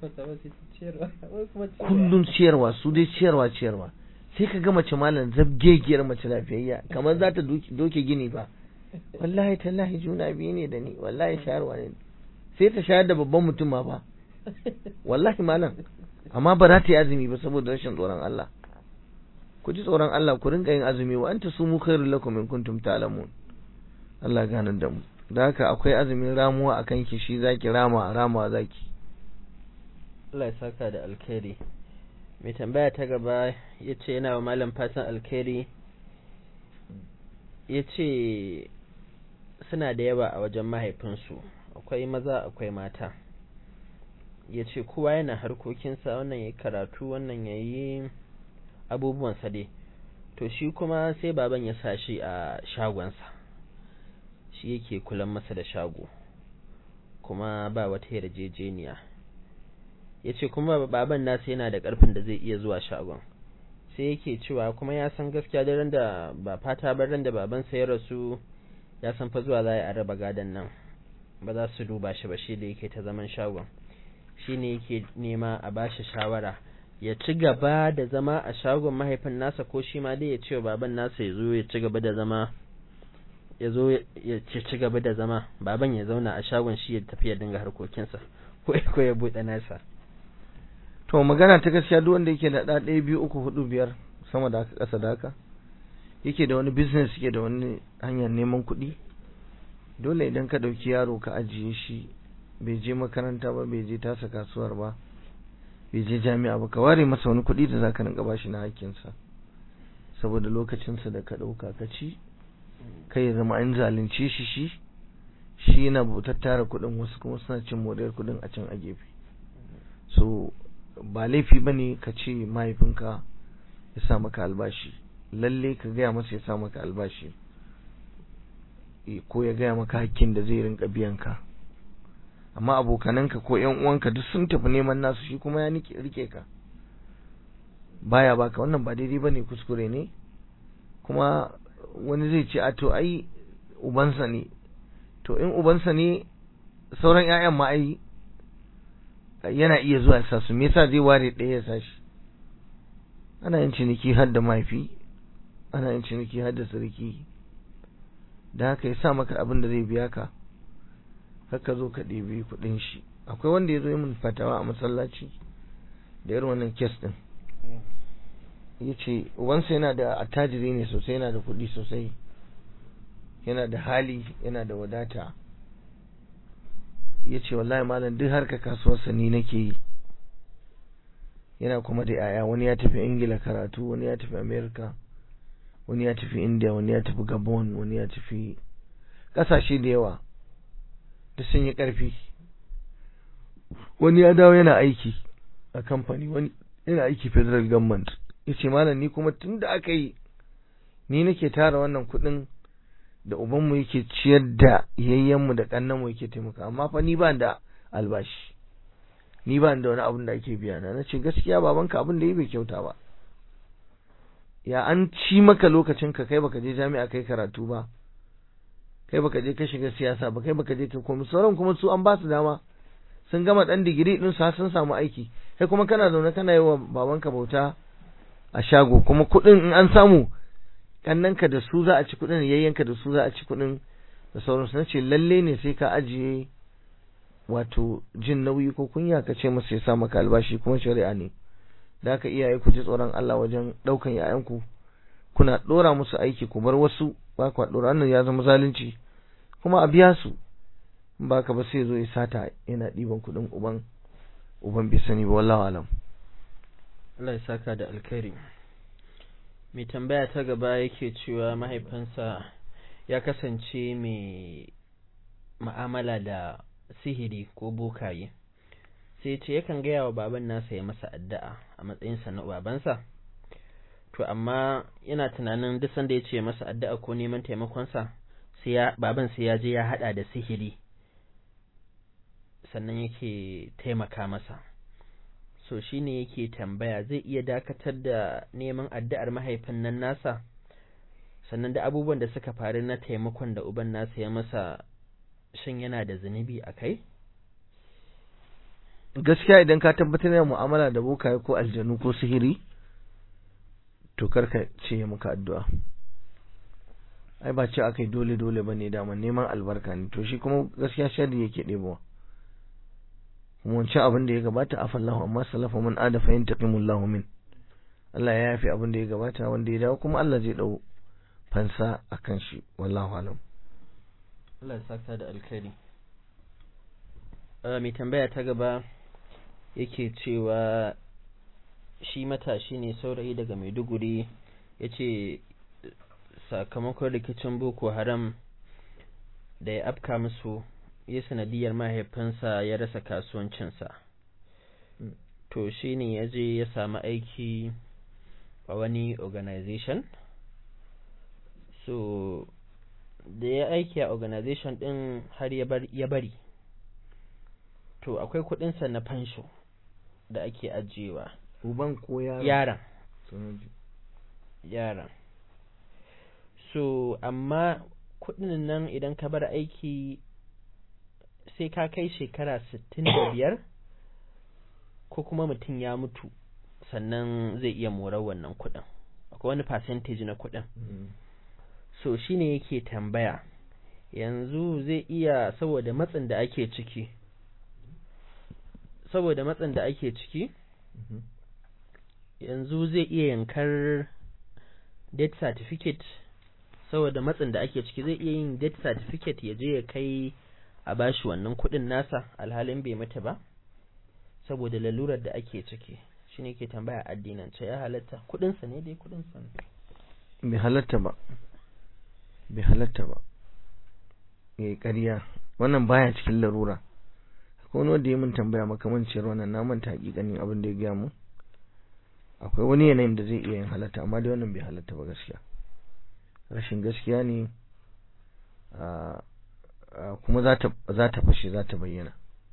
kullun ciyarwa su dai ciyarwa ciyarwa sai ka ga mace malam zabgegiyar mace lafiyayya kamar za ta doke gini ba wallahi tallahi juna biyu ne da ni wallahi shayarwa ne sai ta shayar da babban mutum ma ba wallahi malam amma ba za ta yi azumi ba saboda rashin tsoron Allah ku ji tsoron Allah ku rinka yin azumi wa anta sumu khairul lakum in kuntum ta'lamun Allah gane da mu da haka akwai azumin ramuwa akan ki shi zaki rama rama zaki Allah ya saka da alkhairi mai tambaya ta gaba yace yana wa malam fatan alkhairi yace suna da yawa a wajen mahaifinsu akwai maza akwai mata yace kowa yana harkokinsa wannan yayi karatu wannan yayi abubuwansa dai to shi kuma sai baban ya sa shi a shagonsa shi yake kulan masa da shago kuma ba wata yarjejeniya ya ce kuma baban nasa yana da ƙarfin da zai iya zuwa shagon sai yake cewa kuma ya san gaskiya da ran da ba fata ba ran da babansa ya rasu ya san fa zuwa za a raba gadon nan ba za su duba shi ba shi da yake ta zaman shagon shi ne yake nema a bashi shawara ya ci gaba da zama a shagon mahaifin nasa ko shi ma dai ya ce wa baban nasa ya zo ya ci gaba da zama ya zo ya ci gaba da zama baban ya zauna a shagon shi ya tafi ya dinga harkokinsa ko ya buɗe nasa to magana ta gaskiya duk wanda yake da ɗa ɗaya biyu uku hudu biyar sama da haka ƙasa da haka yake da wani business yake da wani hanyar neman kuɗi dole idan ka ɗauki yaro ka ajiye shi bai je makaranta ba bai je tasa kasuwar ba bai je jami'a ba ka ware masa wani kuɗi da za ka rinka bashi na hakkinsa saboda lokacinsa da ka ɗauka ka ci kai ya zama an zalunce shi shi shi yana tattara kuɗin wasu kuma suna cin moriyar kuɗin a can a gefe so ba laifi ba ne ka ce mahaifinka ya sa maka albashi lalle ka gaya masa ya sa maka albashi ko ya gaya maka hakkin da zai rinka biyan ka amma abokananka ko ƴan uwanka duk sun tafi neman nasu shi kuma ya rike ka baya baka wannan ba daidai bane kuskure ne kuma wani zai ce a to ai ubansa ne to in ubansa ne sauran ƴaƴan ma ai yana iya zuwa sa su me yasa zai ware ɗaya ya sashi ana yin ciniki har da mahaifi ana yin ciniki har da sarki da haka ya sa maka abin da zai biya ka haka zo ka ɗebi kuɗin shi akwai wanda ya zo yi min fatawa a masallaci da irin wannan kes ɗin ya ce ubansa yana da attajiri ne sosai yana da kuɗi sosai yana da hali yana da wadata ya ce wallahi malam duk harka kasuwarsa ni nake yi yana kuma da yaya wani ya tafi ingila karatu wani ya tafi america wani ya tafi india wani ya tafi gabon wani ya tafi ƙasashe da yawa da sun yi ƙarfi wani ya dawo yana aiki a kamfani wani yana aiki federal government ya ce malam ni kuma tun da aka yi ni nake tara wannan kuɗin da ubanmu yake ciyar da yayyenmu da ƙannanmu yake taimaka amma fa ni ba da albashi ni ba da wani abin da ake biya na nace gaskiya babanka abin da yi bai kyauta ba ya an ci maka lokacin ka kai baka je jami'a kai karatu ba kai baka je ka shiga siyasa ba kai baka je ka komi sauran kuma su an ba su dama sun gama dan digiri din su sun samu aiki kai kuma kana zaune kana yi wa babanka bauta a shago kuma kuɗin in an samu kannanka da su za a ci kuɗin yayyanka da su za a ci kuɗin da sauransu na ce lalle ne sai ka ajiye wato jin nauyi ko kunya ka ce masa ya sa maka albashi kuma shari'a ne da haka iyaye ku ji tsoron Allah wajen ɗaukan yayanku kuna ɗora musu aiki ku bar wasu ba ku ɗora wannan ya zama zalunci kuma a biya su ba ka ba sai zo ya sata yana ɗiban kuɗin uban uban bai sani ba wallahu alam Allah ya saka da alkhairi mai tambaya ta gaba yake cewa mahaifinsa ya kasance mai ma'amala da sihiri ko bokaye sai ce yakan gaya wa baban nasa ya masa addu'a a matsayinsa na babansa to amma yana tunanin duk sanda ya ce masa addu'a ko neman taimakonsa sai ya baban sai ya je ya hada da sihiri sannan yake taimaka masa so shine yake tambaya zai iya dakatar da neman addu'ar mahaifin nan nasa sannan da abubuwan da suka faru na taimakon da uban nasa ya masa shin yana da zunubi a kai gaskiya idan ka tabbatar da mu'amala da bokaye ko aljanu ko sihiri to karka ce maka addu'a ai ba ce akai dole dole bane dama neman albarka ne to shi kuma gaskiya sharri yake ɗebowa kuma wancan abin da ya gabata afallahu amma salafa man ada fa yantaqimullahu min Allah ya yafi abin da ya gabata wanda ya dawo kuma Allah zai dau fansa akan shi wallahu alam Allah ya saka da alkhairi mai tambaya ta gaba yake cewa shi matashi ne saurayi daga Maiduguri ya ce sakamakon rikicin Boko Haram da ya afka musu ya sanadiyar mahaifinsa ya rasa kasuwancinsa to shi ne ya je ya samu aiki a wani organization so da ya aiki a organization din har ya bari to akwai kudinsa na fansho da ake ajiyewa uban ko yaron yaron yaran so amma kudin nan idan ka bar aiki sai ka kai shekara sittin da biyar ko kuma mutum ya mutu sannan zai iya morar wannan kudin akwai wani percentage na kudin so shine yake tambaya yanzu zai iya saboda matsin da ake ciki saboda matsin da ake ciki yanzu zai iya yankar death certificate saboda matsin da ake ciki zai iya yin death certificate ya je ya kai a bashi wannan kudin nasa alhalin bai mutu ba saboda lalurar da ake ciki shine ke tambaya addinance ya halatta kudinsa ne dai kudinsa ne bai halatta ba bai halatta ba yayi ƙarya wannan baya cikin larura akwai wani wanda ya min tambaya makamanciyar wannan na manta hakikanin abin da ya gaya mu akwai wani yanayin da zai iya yin halatta amma dai wannan bai halatta ba gaskiya rashin gaskiya ne kuma za ta fashe za ta bayyana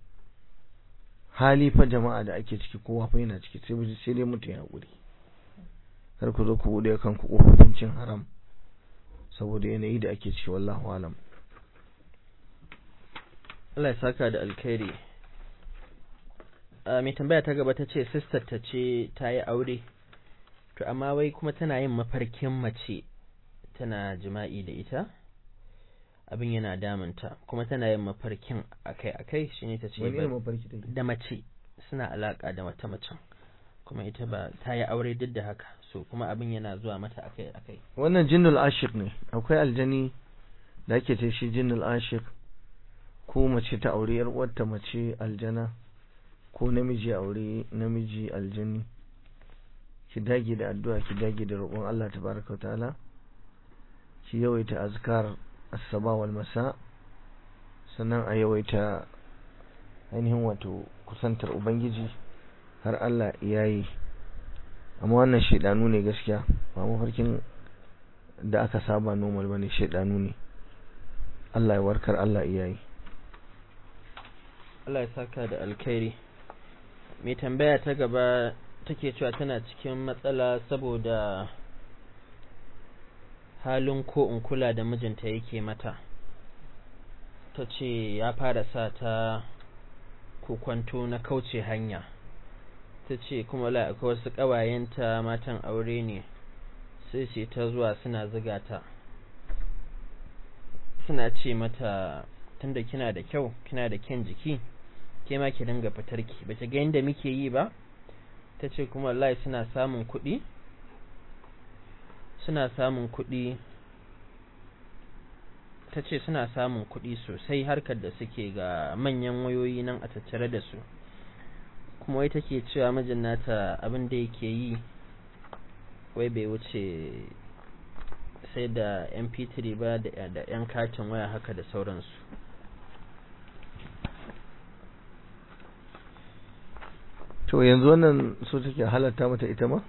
hali fa jama'a da ake ciki kowa fa yana ciki sai sai dai mutum ya haƙuri kar ku zo ku buɗe kanku ƙofofin cin haram saboda yanayi da ake ciki wallahu alam Allah ya saka da alkhairi mai tambaya ta gaba ta ce sister ta ce ta yi aure to amma wai kuma tana yin mafarkin mace tana jima'i da ita abin yana damunta kuma tana yin mafarkin akai-akai shine ta ce da mace suna alaka da wata macen kuma ita ba ta yi aure duk da haka so kuma abin yana zuwa mata akai-akai wannan jinnul ashiq ne akwai aljani da ake ce shi jinnul ashiq ko mace ta aure yar uwarta mace aljana ko namiji aure namiji aljani ki dage da addu'a ki dage da roƙon Allah tabaraka wa ta'ala ki yawaita azkar as-saba wal masa sannan a yawaita ainihin wato kusantar ubangiji har Allah yayi amma wannan shedanu ne gaskiya ba mafarkin da aka saba normal bane shedanu ne Allah ya warkar Allah yayi Allah ya saka da alkhairi mai tambaya ta gaba take cewa tana cikin matsala saboda halin ko in kula da mijinta yake mata ta ce ya fara sa ta kukwanto na kauce hanya ta ce kuma la akwai wasu ƙawayenta matan aure ne sai ce ta zuwa suna ziga ta suna ce mata tunda kina da kyau kina da kyan jiki ke ma ki dinga fitar ki ba ki ga yadda muke yi ba ta ce kuma wallahi suna samun kuɗi suna samun kuɗi ta ce suna samun kuɗi sosai harkar da suke ga manyan wayoyi nan a tattare da su kuma wai take cewa mijin nata abin da yake yi wai bai wuce sai da mp3 ba da yan katin waya haka da sauransu to yanzu wannan so take halatta mata ita ma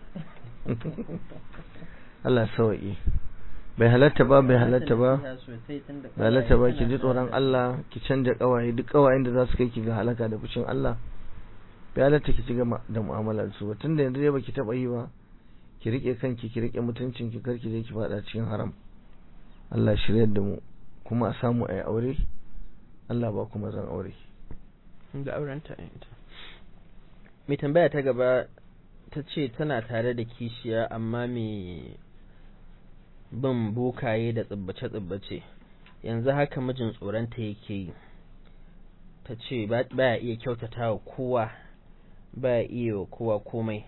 Allah sauki bai halatta ba bai halatta ba bai halatta ba ki ji tsoron Allah ki canja kawaye duk kawayen da za su kai ki ga halaka da fushin Allah bai halatta ki ci gaba da mu'amala su ba tunda yanzu dai baki taba yi ba ki rike kanki ki rike mutuncin ki karki je ki fada cikin haram Allah shiryar da mu kuma a samu ayi aure Allah ba kuma zan aure da aurenta ita mai tambaya ta gaba ta ce tana tare da kishiya amma mai bin bokaye da tsibbace-tsibbace yanzu haka mijin tsoronta yake yi ta ce baya iya kyautata wa kowa baya iya wa kowa komai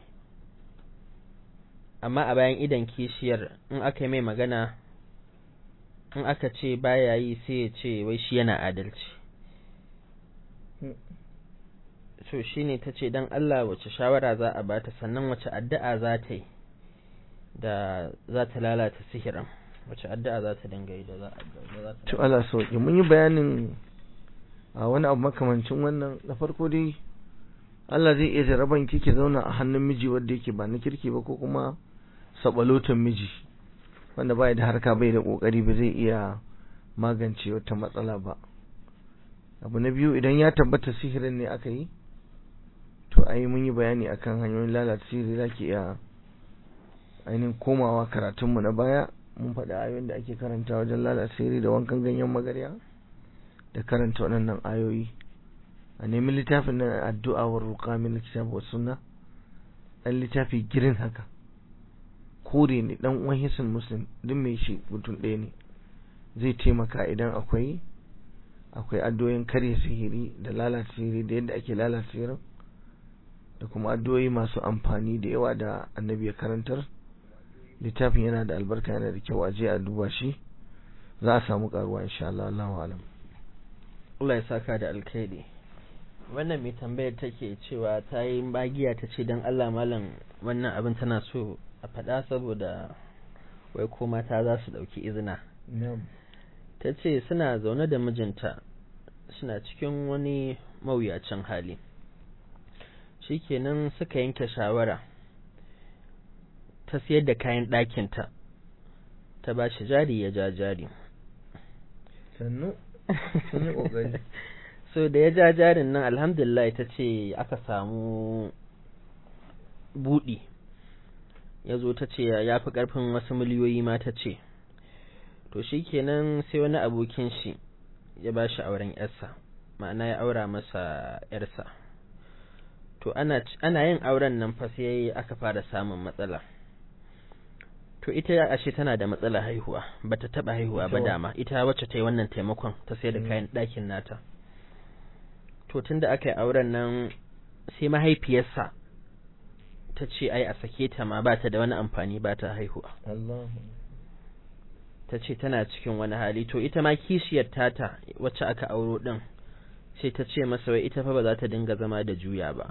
amma a bayan idan kishiyar in aka yi mai magana in aka ce baya yi sai ya ce wai shi yana adalci so shine ta ce don Allah wace shawara za a bata sannan wace addu'a za ta yi da za ta lalata sihirin wace addu'a za ta dinga yi da za a to Allah sauki mun yi bayanin a wani abu makamancin wannan na farko dai Allah zai iya jaraban ki ki zauna a hannun miji wanda yake ba na kirki ba ko kuma sabalotan miji wanda bai da harka bai da kokari ba zai iya magance wata matsala ba abu na biyu idan ya tabbata sihirin ne aka yi to ai mun yi bayani akan hanyoyin lalata sihiri zaki iya ainihin komawa karatunmu na baya mun faɗi ayoyin da ake karanta wajen lalata sirri da wankan ganyen magarya da karanta waɗannan ayoyi a nemi littafin na addu'a wa ruqa min kitab wa sunna dan littafi girin haka kore ne dan uwan hisin muslim duk mai shi mutum ɗaya ne zai taimaka idan akwai akwai addu'o'in karya sihiri da lalata sihiri da yadda ake lalata sihirin da kuma addu'o'i masu amfani da yawa da annabi ya karantar littafin yana da albarka yana da kyau a je a duba shi za a samu karuwa insha Allah Allahu alam Allah ya saka da alkhairi wannan mai tambayar take cewa ta yi bagiya ta ce don Allah malam wannan abin tana so a faɗa saboda wai ko mata za su ɗauki izina ta ce suna zaune da mijinta suna cikin wani mawuyacin hali shikenan suka yanke shawara ta siyar da kayan ɗakinta ta ba shi jari ya ja jari sannu sun yi ƙoƙari so da ya ja jarin nan alhamdulillah ta ce aka samu buɗi ya zo ta ce ya fi ƙarfin wasu miliyoyi ma ta ce to shi kenan sai wani abokin shi ya ba shi auren yarsa ma'ana ya aura masa yarsa to ana, ana yin auren nan fa sai aka fara samun matsala to ita ashe tana da matsalar haihuwa bata taba haihuwa ba dama ita wacce ta yi wannan taimakon ta sai da kayan ɗakin nata to tunda aka yi auren nan sai mahaifiyarsa ta ce ai a sake ta ma ba ta da wani amfani ba ta haihuwa ta ce tana cikin wani hali to ita ma kishiyar tata wacce aka auro din sai ta ce masa wai ita fa ba za ta dinga zama da juya ba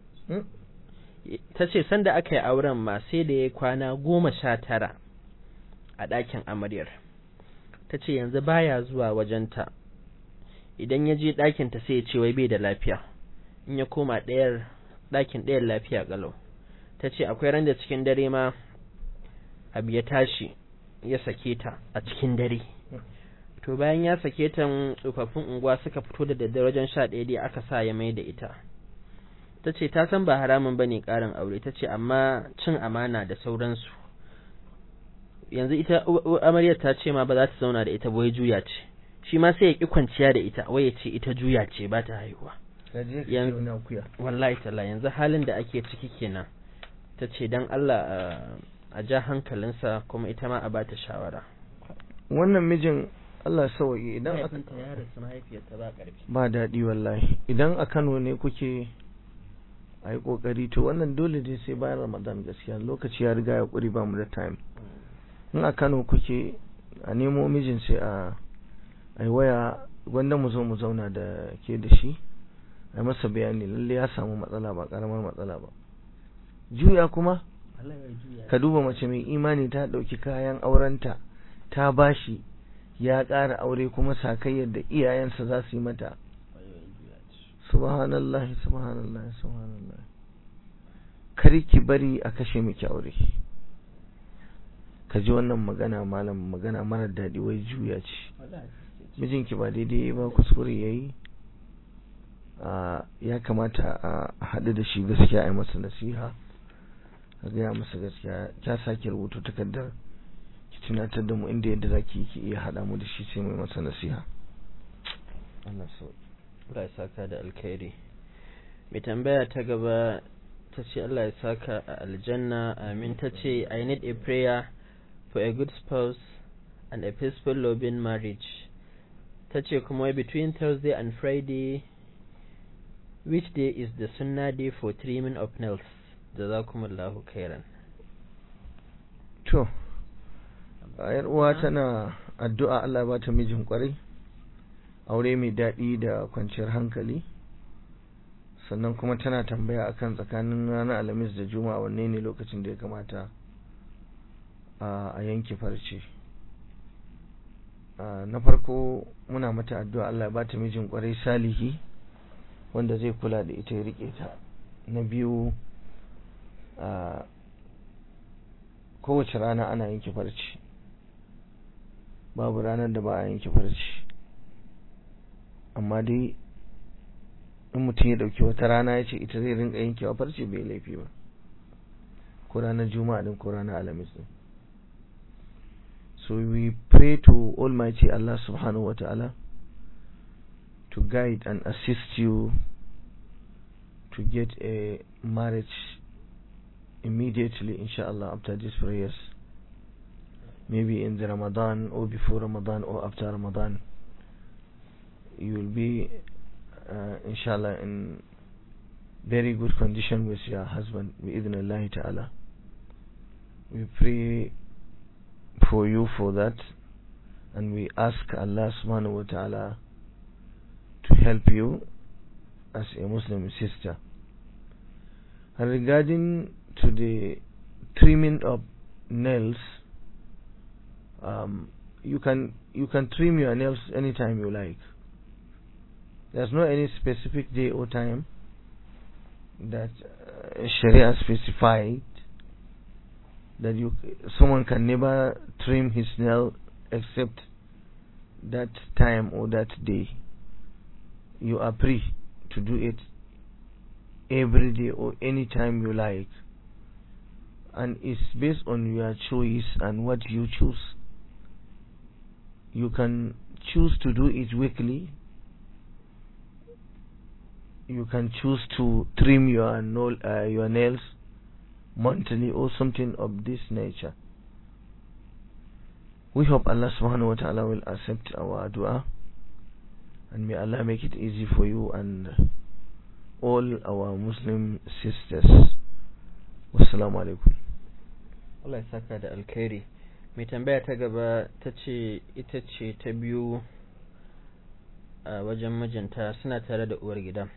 ta ce sanda aka yi auren ma sai da ya kwana goma sha tara a ɗakin amaryar ta ce yanzu baya zuwa wajenta idan ya je ɗakinta sai ya ce wai bai da lafiya in ya koma ɗayar ɗakin ɗayar lafiya ƙalau ta ce akwai ran da cikin dare ma abu ya tashi ya sake ta a cikin dare to bayan ya sake ta tsofaffin unguwa suka fito da daddare wajen sha ɗaya dai aka sa ya mai da ita ta ce ta san ba haramun ba ne ƙarin aure ta ce amma cin amana da sauransu yanzu ita amaryar ta ce ma ba za ta zauna da ita wai juya ce shi ma sai ya ƙi kwanciya da ita wai ya ce ita juya ce ba ta haihuwa wallahi talla yanzu halin da ake ciki kenan ta ce don Allah a ja hankalinsa kuma ita ma a ba ta shawara wannan mijin Allah sauki idan mahaifinta ya rasu mahaifiyarta ba ƙarfi ba daɗi wallahi idan a Kano ne kuke a yi ƙoƙari to wannan dole dai sai bayan Ramadan gaskiya lokaci ya riga ya ƙuri ba mu da time in a Kano kuke a nemo mijin sai a a yi waya gwanda mu zo mu zauna da ke da shi a masa bayani lalle ya samu matsala ba ƙaramar matsala ba juya kuma ka duba mace mai imani ta ɗauki kayan aurenta ta bashi ya ƙara aure kuma sakayyar da iyayensa za su yi mata subhanallah subhanallah subhanallah kar ki bari a kashe miki aure ka ji wannan magana malam magana mara daɗi wai juya ce mijinki ba daidai ba kuskure ya yi ya kamata a haɗu da shi gaskiya a yi masa nasiha a gaya masa gaskiya kya sake rubutu takardar ki tunatar da mu inda yadda za ki ki iya haɗa mu da shi sai mai masa nasiha Allah so Allah ya saka da alkhairi mai tambaya ta gaba ta ce Allah ya saka a aljanna amin ta ce I need a prayer for a good spouse and a peaceful loving marriage ta ce kuma between Thursday and Friday which day is the sunnah day for trimming of nails jazakumullahu khairan to ayar uwa tana addu'a Allah ba ta mijin kwarai aure mai daɗi da kwanciyar hankali sannan kuma tana tambaya akan tsakanin ranar alhamis da juma'a wanne ne lokacin da ya kamata a yanke farce na farko muna mata addu'a Allah ba ta mijin kwarai salihi wanda zai kula da ita ya rike ta na biyu kowace rana ana yanke farce babu ranar da ba a yanke farce amma dai in mutum ya dauki wata rana ya ce ita zai rinka yankewa farce bai laifi ba ko ranar juma'a din ko ranar alhamis din so we pray to almighty Allah subhanahu wa ta'ala to guide and assist you to get a marriage immediately inshallah after these prayers maybe in the Ramadan or before Ramadan or after Ramadan you will be uh, inshallah in very good condition with your husband bi'idhnillahi ta'ala we pray for you for that and we ask Allah subhanahu wa ta'ala to help you as a Muslim sister and regarding to the trimming of nails um, you can you can trim your nails anytime you like there's no any specific day or time that uh, Sharia specified that you someone can never trim his nail except that time or that day you are free to do it every day or any time you like and it's based on your choice and what you choose you can choose to do it weekly you can choose to trim your nail, uh, your nails monthly or something of this nature we hope Allah subhanahu wa ta'ala will accept our dua and may Allah make it easy for you and all our Muslim sisters wassalamu alaikum Allah ya saka da alkhairi mai tambaya ta gaba ta ce ita ce ta biyu a wajen mijinta suna tare da uwar gidan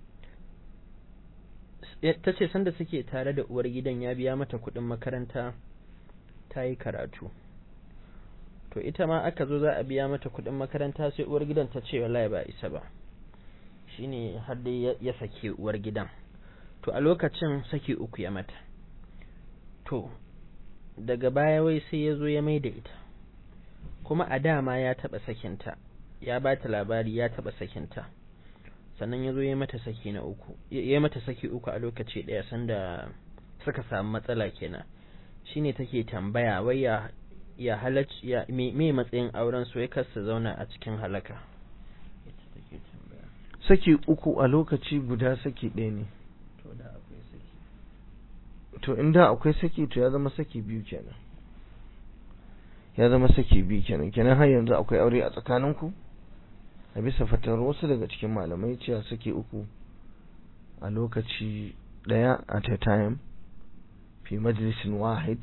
ta ce sanda suke tare da uwar gidan ya biya mata kuɗin makaranta ta yi karatu to ita ma aka zo za a biya mata kuɗin makaranta sai uwar gidan ta ce wallahi ba isa ba shine har dai ya sake uwar gidan to a lokacin saki uku ya mata to daga baya wai sai ya zo ya mai da ita kuma a dama ya taɓa sakinta ya ba ta labari ya taɓa sakinta sannan ya zo ya mata saki na uku ya mata saki uku a lokaci ɗaya sanda suka samu matsala kenan shine take tambaya wai ya ya halacci ya me, me matsayin auren su ya kasa zauna a cikin halaka saki uku a lokaci guda saki ɗaya ne to da akwai saki to inda akwai saki to ya zama saki biyu kenan ya zama saki biyu kenan kenan har yanzu akwai aure a tsakaninku a bisa fatar wasu daga cikin malamai cewa saki uku a lokaci ɗaya at a time fi majalisin wahid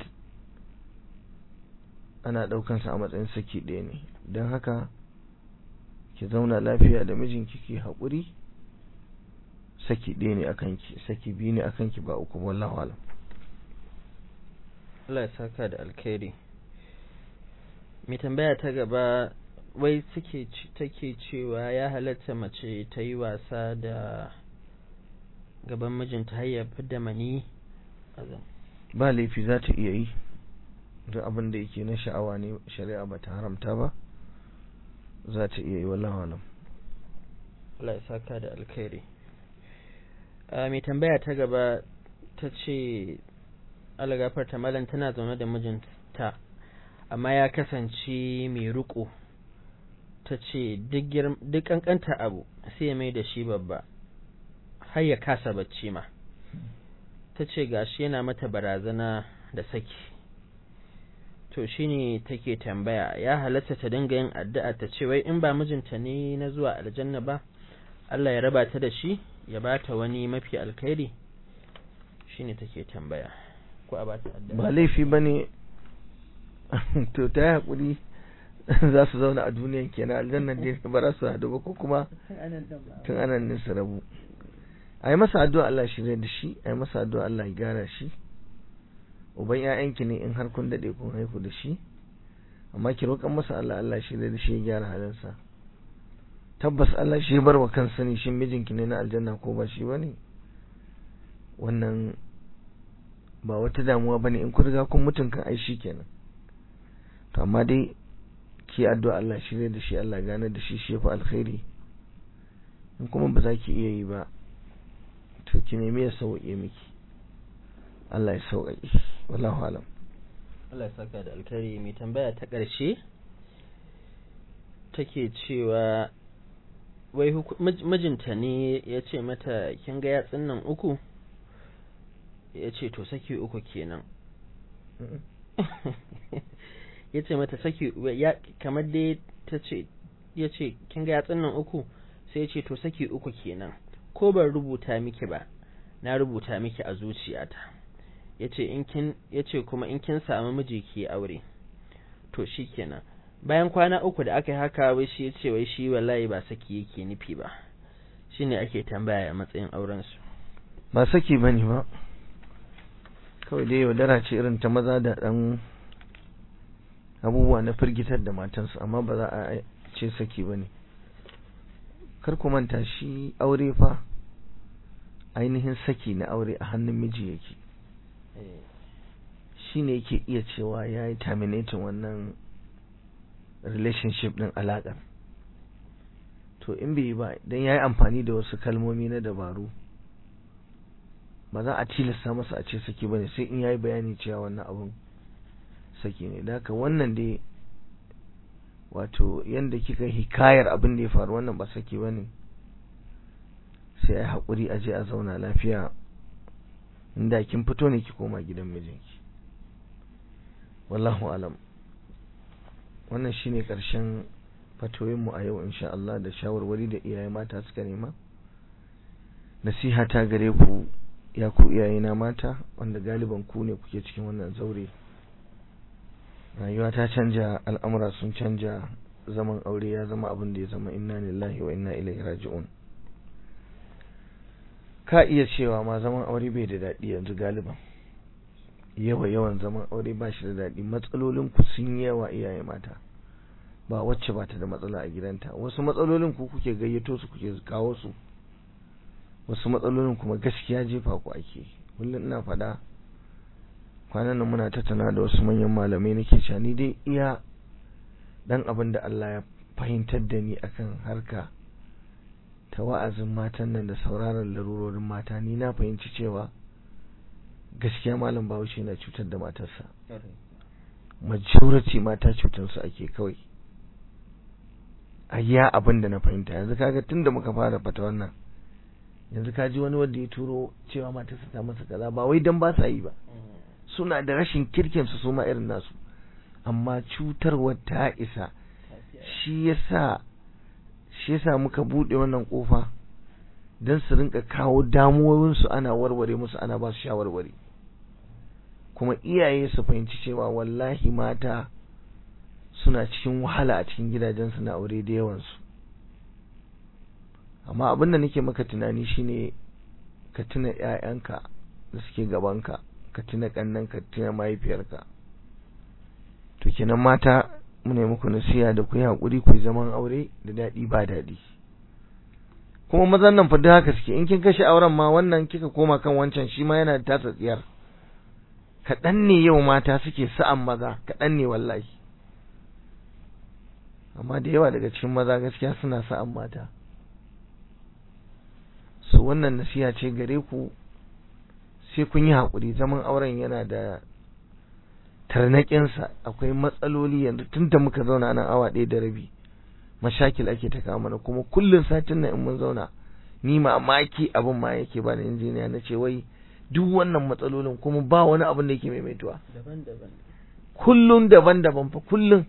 ana ɗaukansa a matsayin saki ɗaya ne don haka ki zauna lafiya da mijinki ki haƙuri saki ɗaya ne a kanki saki biyu ne a kanki ba uku wallahu alam Allah ya saka da alkhairi mai tambaya ta gaba wai suke take cewa ya halatta mace ta yi wasa da gaban mijinta har ya da mani ba laifi za ta iya yi duk abin da yake na sha'awa ne shari'a ba ta haramta ba za ta iya yi wallahu alam Allah ya saka da alkhairi mai tambaya ta gaba ta ce alagafar ta malam tana zaune da mijinta amma ya kasance mai riko ta ce duk kankanta abu sai ya mai da shi babba har ya kasa bacci ma ta ce gashi yana mata barazana da saki to shine take tambaya ya halatta ta dinga yin addu'a ta ce wai in ba mijinta ne na zuwa aljanna ba Allah ya raba ta da shi ya bata wani mafi alkhairi shine take tambaya ko a bata addu'a ba laifi bane to ta yi hakuri za su zauna a duniyan kenan aljannan dai ba za su hadu ba ko kuma tun anan ne su rabu a yi masa addu'a Allah shi da shi a yi masa addu'a Allah ya gyara shi uban ƴaƴanki ne in har kun dade kun haihu da shi amma ki roƙan masa Allah Allah shi da shi ya gyara halinsa tabbas Allah shi bar wa kansa ne shin mijinki ne na aljanna ko ba shi bane wannan ba wata damuwa bane in kun riga kun mutun kan ai shi kenan to amma dai ki addu'a Allah shi da shi Allah gane da shi shi fa alkhairi in kuma ba za ki iya yi ba to ki nemi ya sauke miki Allah ya sauƙaƙe wallahu alam Allah ya saka da alkhairi mai tambaya ta ƙarshe take cewa wai mijinta ne ya ce mata kin ga yatsun nan uku ya ce to saki uku kenan ya ce mata saki kamar dai ta ce ya ce kin ga yatsun nan uku sai ya ce to saki uku kenan ko ban rubuta miki ba na rubuta miki a zuciyata ya ce in kin ya ce kuma in kin samu miji ki aure to shikenan bayan kwana uku da aka yi haka wai shi ya ce wai shi wallahi ba saki yake nufi ba shine ake tambaya a matsayin auren su ba saki bane ba kawai dai yaudara ce irin ta maza da dan abubuwa na firgitar da matansu amma ba za a ce saki bane kar ku manta shi aure fa ainihin saki na aure a hannun miji yake shi ne yake iya cewa ya yi terminating wannan relationship din alaƙar to in bai yi ba don ya yi amfani da wasu kalmomi na dabaru ba za a tilasta masa a ce saki ba ne sai in ya yi bayani cewa wannan abun saki ne da haka wannan dai wato yadda kika hikayar abin da ya faru wannan ba saki ba ne sai a haƙuri a je a zauna lafiya inda kin fito ne ki koma gidan mijinki wallahu alam wannan shine ƙarshen fatoyinmu a yau insha Allah da shawarwari da iyaye mata suka nema nasiha ta gare ku ya ku iyayena mata wanda galiban ku ne kuke cikin wannan zaure rayuwa ta canja al'amura sun canja zaman aure ya zama abin da ya zama inna lillahi wa inna ilaihi raji'un ka iya cewa ma zaman aure bai da daɗi yanzu galiban yawa yawan zaman aure ba shi da daɗi matsalolin ku sun yawa iyaye mata ba wacce ba ta da matsala a gidanta wasu matsalolin ku kuke gayyato su kuke kawo su wasu matsalolin kuma gaskiya jefa ku ake kullum ina faɗa kwanan nan muna tattauna da wasu manyan malamai nake cewa ni dai iya dan abin da Allah ya fahimtar da ni akan harka ta wa'azin matan nan da sauraron larurorin mata ni na fahimci cewa gaskiya malam bahaushe na cutar da matarsa majority mata cutarsu ake kawai a ya abin da na fahimta yanzu kaga tunda muka fara fata wannan yanzu ka ji wani wanda ya turo cewa matarsa ta masa kaza ba wai dan ba sa yi ba suna da rashin kirkin su suma irin nasu amma cutarwar ta isa shi yasa shi yasa muka bude wannan kofa dan su rinka kawo damuwoyin su ana warware musu ana ba su shawarwari kuma iyaye su fahimci cewa wallahi mata suna cikin wahala a cikin gidajensu na aure da yawansu amma abin da nake maka tunani shine ka tuna ƴaƴanka da suke gabanka ka tuna ƙannanka ka tuna mahaifiyarka to kenan mata mu ne muku nasiha da ku yi haƙuri ku zaman aure da daɗi ba daɗi kuma mazan nan fa duk haka suke in kin kashe auren ma wannan kika koma kan wancan shi ma yana da tasa tsiyar kaɗan ne yau mata suke sa'an maza kaɗan ne wallahi amma da yawa daga cikin maza gaskiya suna sa'an mata so wannan nasiha ce gare ku sai kun yi haƙuri zaman auren yana da tarnaƙinsa akwai matsaloli yanzu tun da muka zauna nan awa ɗaya da rabi mashakil ake ta kawo mana kuma kullum satin nan in mun zauna ni mamaki abin ma yake ba da injiniya na ce wai duk wannan matsalolin kuma ba wani abin da yake maimaituwa daban-daban kullum daban-daban fa kullum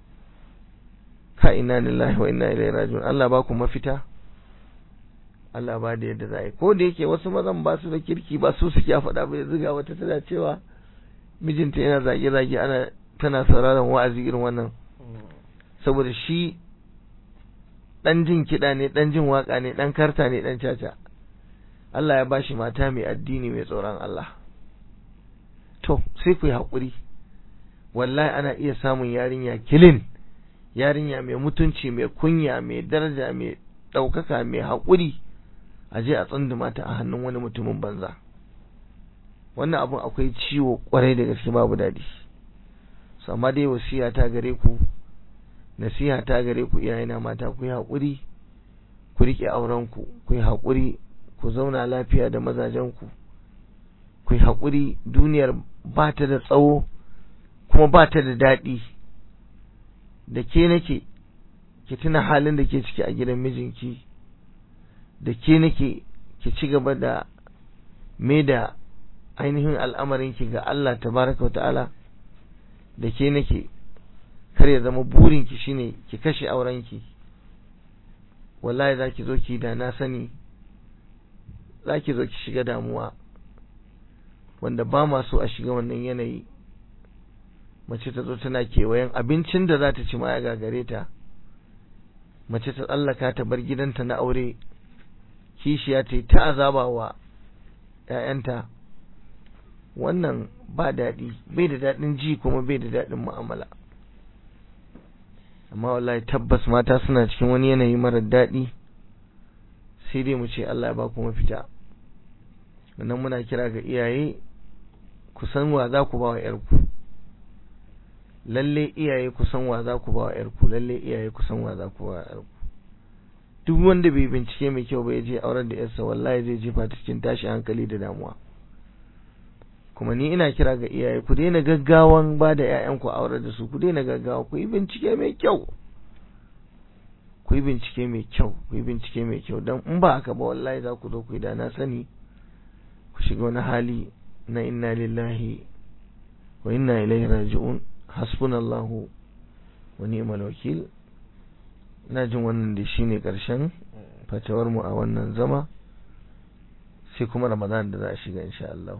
ka inna lillahi wa inna ilaihi raji'un Allah ba ku mafita Allah ba da yadda za a yi ko da yake wasu mazan ba su da kirki ba su suke faɗa ba yanzu ga wata tana cewa mijinta yana zage-zage ana tana sauraron wa'azi irin wannan saboda shi dan jin kiɗa ne dan jin waka ne dan karta ne dan caca Allah ya bashi mata mai addini mai tsoron Allah to sai ku yi haƙuri wallahi ana iya samun yarinya kilin yarinya mai mutunci mai kunya mai daraja mai ɗaukaka mai haƙuri a je a tsunduma ta a hannun wani mutumin banza wannan abun akwai ciwo kwarai da gaske babu daɗi su amma dai wasiya ta gare ku nasiha ta gare ku iyayena mata ku yi haƙuri ku riƙe aurenku ku yi haƙuri ku zauna lafiya da mazajenku ku yi haƙuri duniyar ba ta da tsawo kuma ba ta da daɗi da ke nake ki tuna halin da ke ciki a gidan mijinki da ke nake ki ci gaba da me da ainihin al'amarinki ga Allah tabaraka wa ta'ala da ke nake kar ya zama burinki shine ki kashe aurenki wallahi za ki zo ki da na sani za ki zo ki shiga damuwa wanda ba ma so a shiga wannan yanayi mace ta zo tana kewayen abincin da za ta ci ma ya gagare ta mace ta tsallaka ta bar gidanta na aure kishiya ta yi ta azaba wa ‘ya'yanta wannan ba daɗi bai da daɗin ji kuma bai da daɗin mu'amala amma wallahi tabbas mata suna cikin wani yanayi marar daɗi sai dai mu ce Allah ya ba ku mafita wannan muna kira ga iyaye ku san wa za ku ba wa ‘yarku lalle iyaye ku san wa za ku ba wa ‘yarku lalle iyaye ku san wa za ku ba wa ‘yarku duk wanda bai bincike mai kyau ba ya je auren da ‘yarsa wallahi zai jefa ta cikin tashi hankali da damuwa kuma ni ina kira ga iyaye ku daina gaggawan ba da ‘ya'yanku aure da su ku daina gaggawa ku yi bincike mai kyau ku yi bincike mai kyau ku yi bincike mai kyau don in ba haka ba wallahi za ku zo ku yi da na sani ku shiga wani hali na inna lillahi wa inna ilaihi raji'un hasbunallahu wa ni'mal wakil ina jin wannan da shine karshen fatawar mu a wannan zama sai kuma ramadan da za a shiga insha Allah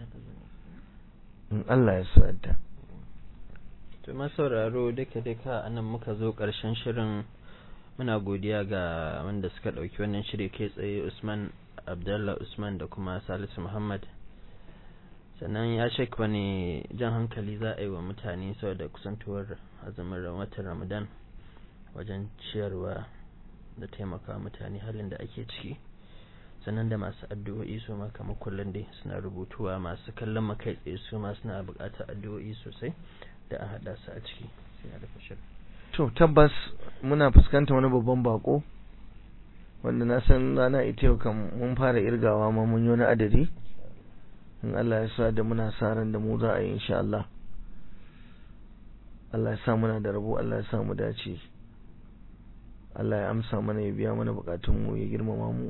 in Allah ya so yadda to masauraro duka duka anan muka zo karshen shirin muna godiya ga wanda suka dauki wannan shiri kai tsaye Usman Abdullah Usman da kuma Salisu Muhammad sannan ya shek wani jan hankali za a yi wa mutane saboda kusantuwar azumin watan Ramadan wajen ciyarwa da taimaka mutane halin da ake ciki sannan da masu addu'o'i su ma kamar kullum dai suna rubutuwa masu kallon makai tsaye su ma suna buƙatar addu'o'i sosai da a haɗa su a ciki sai a rufe shirin to tabbas muna fuskanta wani babban bako wanda na san rana ita yau kan mun fara irgawa ma mun yi wani adadi in Allah ya sa da muna sa ran da mu za a yi insha Allah Allah ya sa muna da rabo Allah ya sa mu dace Allah ya amsa mana ya biya mana bukatun mu ya girmama mu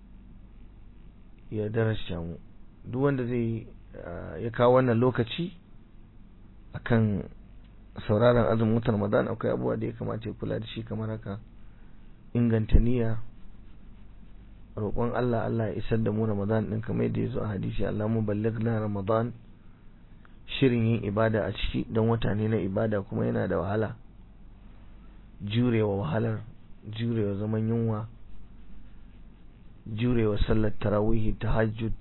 ya darasha mu duk wanda zai ya kawo wannan lokaci akan sauraron azumin watan Ramadan akwai abubuwa da ya kamata ya kula da shi kamar haka inganta niyya roƙon Allah Allah ya isar da mu Ramadan din kamar yadda ya zo a hadisi Allah mu na Ramadan shirin yin ibada a ciki don wata ne na ibada kuma yana da wahala jurewa wahalar jurewa zaman yunwa jurewa sallar tarawihi tahajjud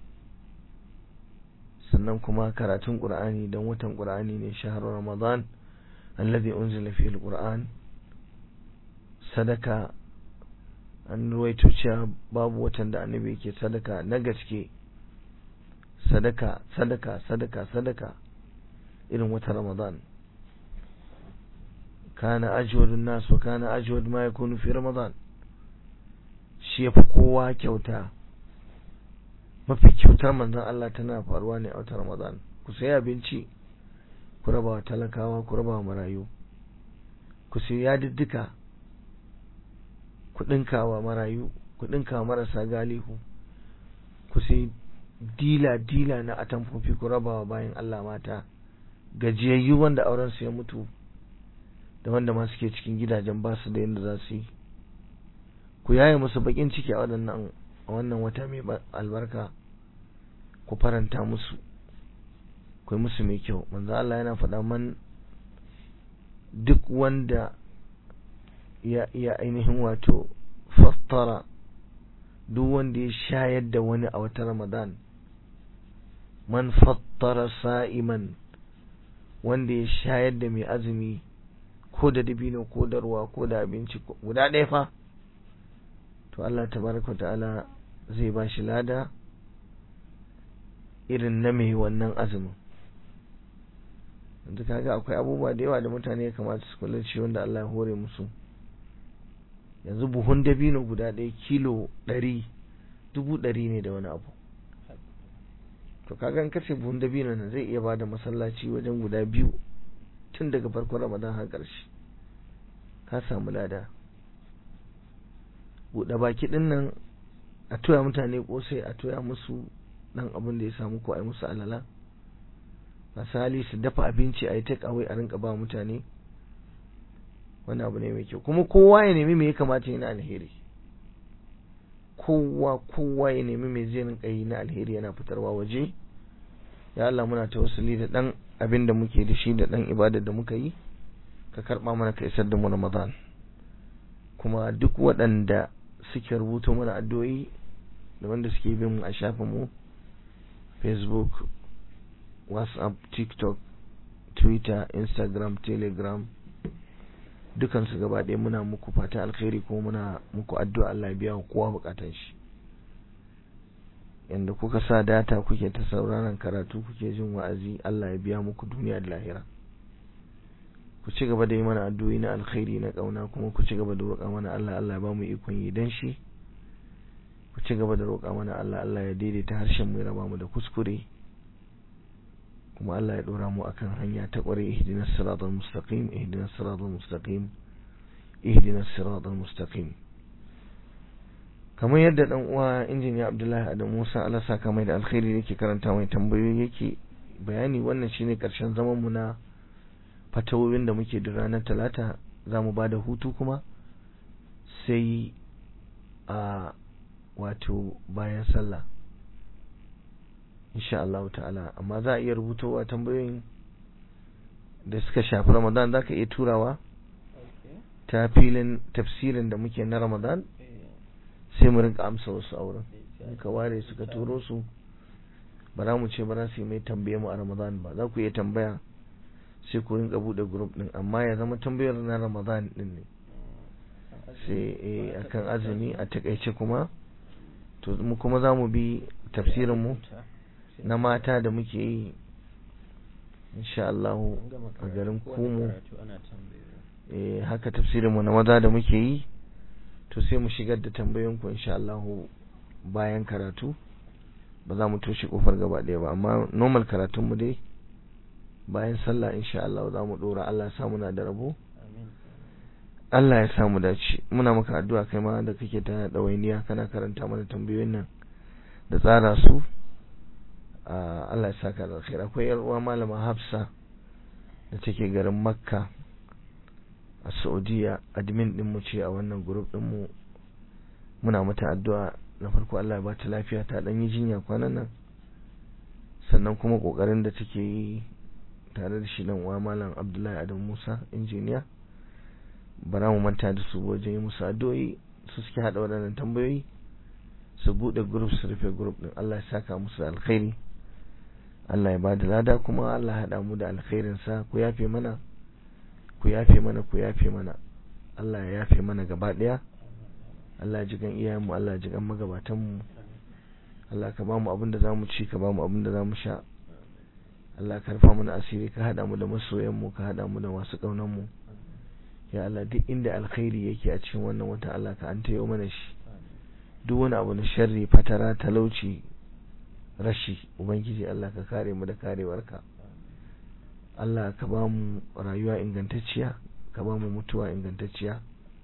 sannan kuma karatun qur'ani don watan qur'ani ne shahar ramadan alladhi unzila fihi alquran sadaka an ruwaito cewa babu watan da annabi yake sadaka na gaske sadaka sadaka sadaka sadaka irin wata ramadan kana ajwadun nas wa kana ajwad ma yakunu fi ramadan shi yafi kowa kyauta mafi kyautar manzon Allah tana faruwa ne a watan ramadan ku sayi abinci ku raba wa talakawa ku raba wa marayu ku sayi yadiddika ku dinka wa marayu ku dinka marasa galihu ku sayi dila dila na atamfofi ku raba wa bayan Allah mata gajiyayyu wanda auren su ya mutu da wanda ma suke cikin gidajen ba su da yadda za su yi ku yaye musu bakin ciki a waɗannan a wannan wata mai albarka ku faranta musu ku yi musu mai kyau manzo Allah yana faɗa man duk wanda ya ya ainihin wato fattara duk wanda ya shayar da wani a wata Ramadan man fattara sa'iman wanda ya shayar da mai azumi ko da dabino ko da ruwa ko da abinci guda ɗaya fa to Allah tabaraka ta'ala zai ba shi lada irin na mai wannan azumin yanzu kaga akwai abubuwa da yawa da mutane ya kamata su kula shi wanda Allah ya hore musu yanzu buhun dabino guda ɗaya kilo ɗari dubu ɗari ne da wani abu to kaga in kace buhun dabino nan zai iya bada masallaci wajen guda biyu tun daga farkon ramadan har ƙarshe ka samu lada buɗe baki ɗin nan a toya mutane ƙosai a toya musu ɗan abin da ya samu ko a yi musu alala masu hali su dafa abinci a yi take away a rinka ba mutane wani abu ne mai kyau kuma kowa ya nemi me ya kamata yana alheri kowa kowa ya nemi me zai rinka yi na alheri yana fitarwa waje ya Allah muna tawassuli da dan abin da muke da shi da dan ibadar da muka yi ka karba mana ka isar da mu Ramadan kuma duk waɗanda suke rubuto mana addu'o'i da wanda suke bin mu a shafin mu Facebook WhatsApp TikTok Twitter Instagram Telegram dukansu gaba ɗaya muna muku fata alkhairi kuma muna muku addu'a Allah ya biya wa kowa bukatan shi yanda kuka sa data kuke ta sauraron karatu kuke jin wa'azi Allah ya biya muku duniya da lahira ku ci gaba da yi mana addu'o'i na alkhairi na kauna kuma ku ci gaba da roƙa mana Allah Allah ya ba mu ikon yi dan shi ku ci gaba da roƙa mana Allah Allah ya daidaita harshen mu ya raba mu da kuskure kuma Allah ya dora mu akan hanya ta kware ihdinas siratal mustaqim ihdinas siratal mustaqim ihdinas siratal mustaqim kamar yadda dan uwa injiniya Abdullahi Adam Musa Allah saka mai da alkhairi yake karanta mai tambayoyi yake bayani wannan shine karshen zaman mu na fatawowin da muke da ranar talata zamu bada hutu kuma sai a wato bayan sallah insha Allah ta'ala amma za a iya rubutowa tambayoyin da suka shafi Ramadan za ka iya turawa ta filin tafsirin da muke na Ramadan sai mu rinka amsa wasu a wurin ka ware suka turo su ba za mu ce ba za su yi mai tambaye mu a Ramadan ba za ku iya tambaya sai ku rinka bude group din amma ya zama tambayar na Ramadan din ne sai akan azumi a takaice kuma to mu kuma za mu bi tafsirin mu na mata da muke yi insha Allah a garin Kumu eh haka tafsirin mu na maza da muke yi to sai mu shigar da tambayoyin ku insha Allah bayan karatu ba za mu toshe kofar gaba ɗaya ba amma normal karatun mu dai bayan sallah insha Allah za mu dora Allah ya sa muna da rabo Allah ya samu dace muna maka addu'a kai ma da kake ta dawainiya kana karanta mana tambayoyin nan da tsara su Allah ya saka da alkhairi akwai yar uwa malama Hafsa da take garin Makka a Saudiya admin din mu ce a wannan group din mu muna mata addu'a na farko Allah ya ba ta lafiya ta dan yi jinya kwanan nan sannan kuma kokarin da take yi tare da shi dan uwa malam Abdullahi Adam Musa injiniya bara mu manta da su wajen yi musu addu'o'i su suke hada waɗannan tambayoyi su bude group su rufe group din Allah ya saka musu da alkhairi Allah ya bada lada kuma Allah ya hada mu da alkhairin sa ku yafe mana ku yafe mana ku yafe mana Allah ya yafe mana gaba daya Allah ya jigan iyayen mu Allah ya jigan magabatan mu Allah ka bamu abin da zamu ci ka bamu abin da zamu sha Allah ka rufa mana asiri ka hada mu da masoyan mu ka hada mu da masu kaunan mu ya Allah duk inda alkhairi yake a cikin wannan wata Allah ka an tayo mana shi duk wani abu na sharri fatara talauci rashi ubangiji Allah ka kare mu da karewarka Allah ka ba mu rayuwa ingantacciya ka ba mu mutuwa ingantacciya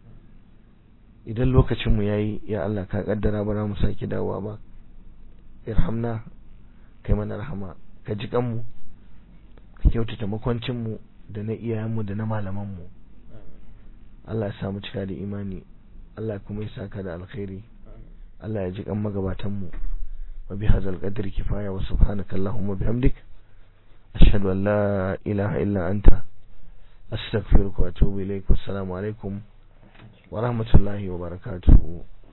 idan lokacin mu yayi ya Allah ka kaddara ba za mu sake dawowa ba irhamna kai mana rahama ka ji kanmu ka kyautata makwancin mu da na iyayen mu da na malaman mu Allah ya samu cika da imani Allah kuma ya saka da alkhairi Allah ya ji kan magabatan mu wa bi hadzal qadri kifaya wa subhanaka allahumma bihamdik ashhadu an la ilaha illa anta astaghfiruka wa atubu ilaik wassalamu alaikum wa rahmatullahi wa barakatuh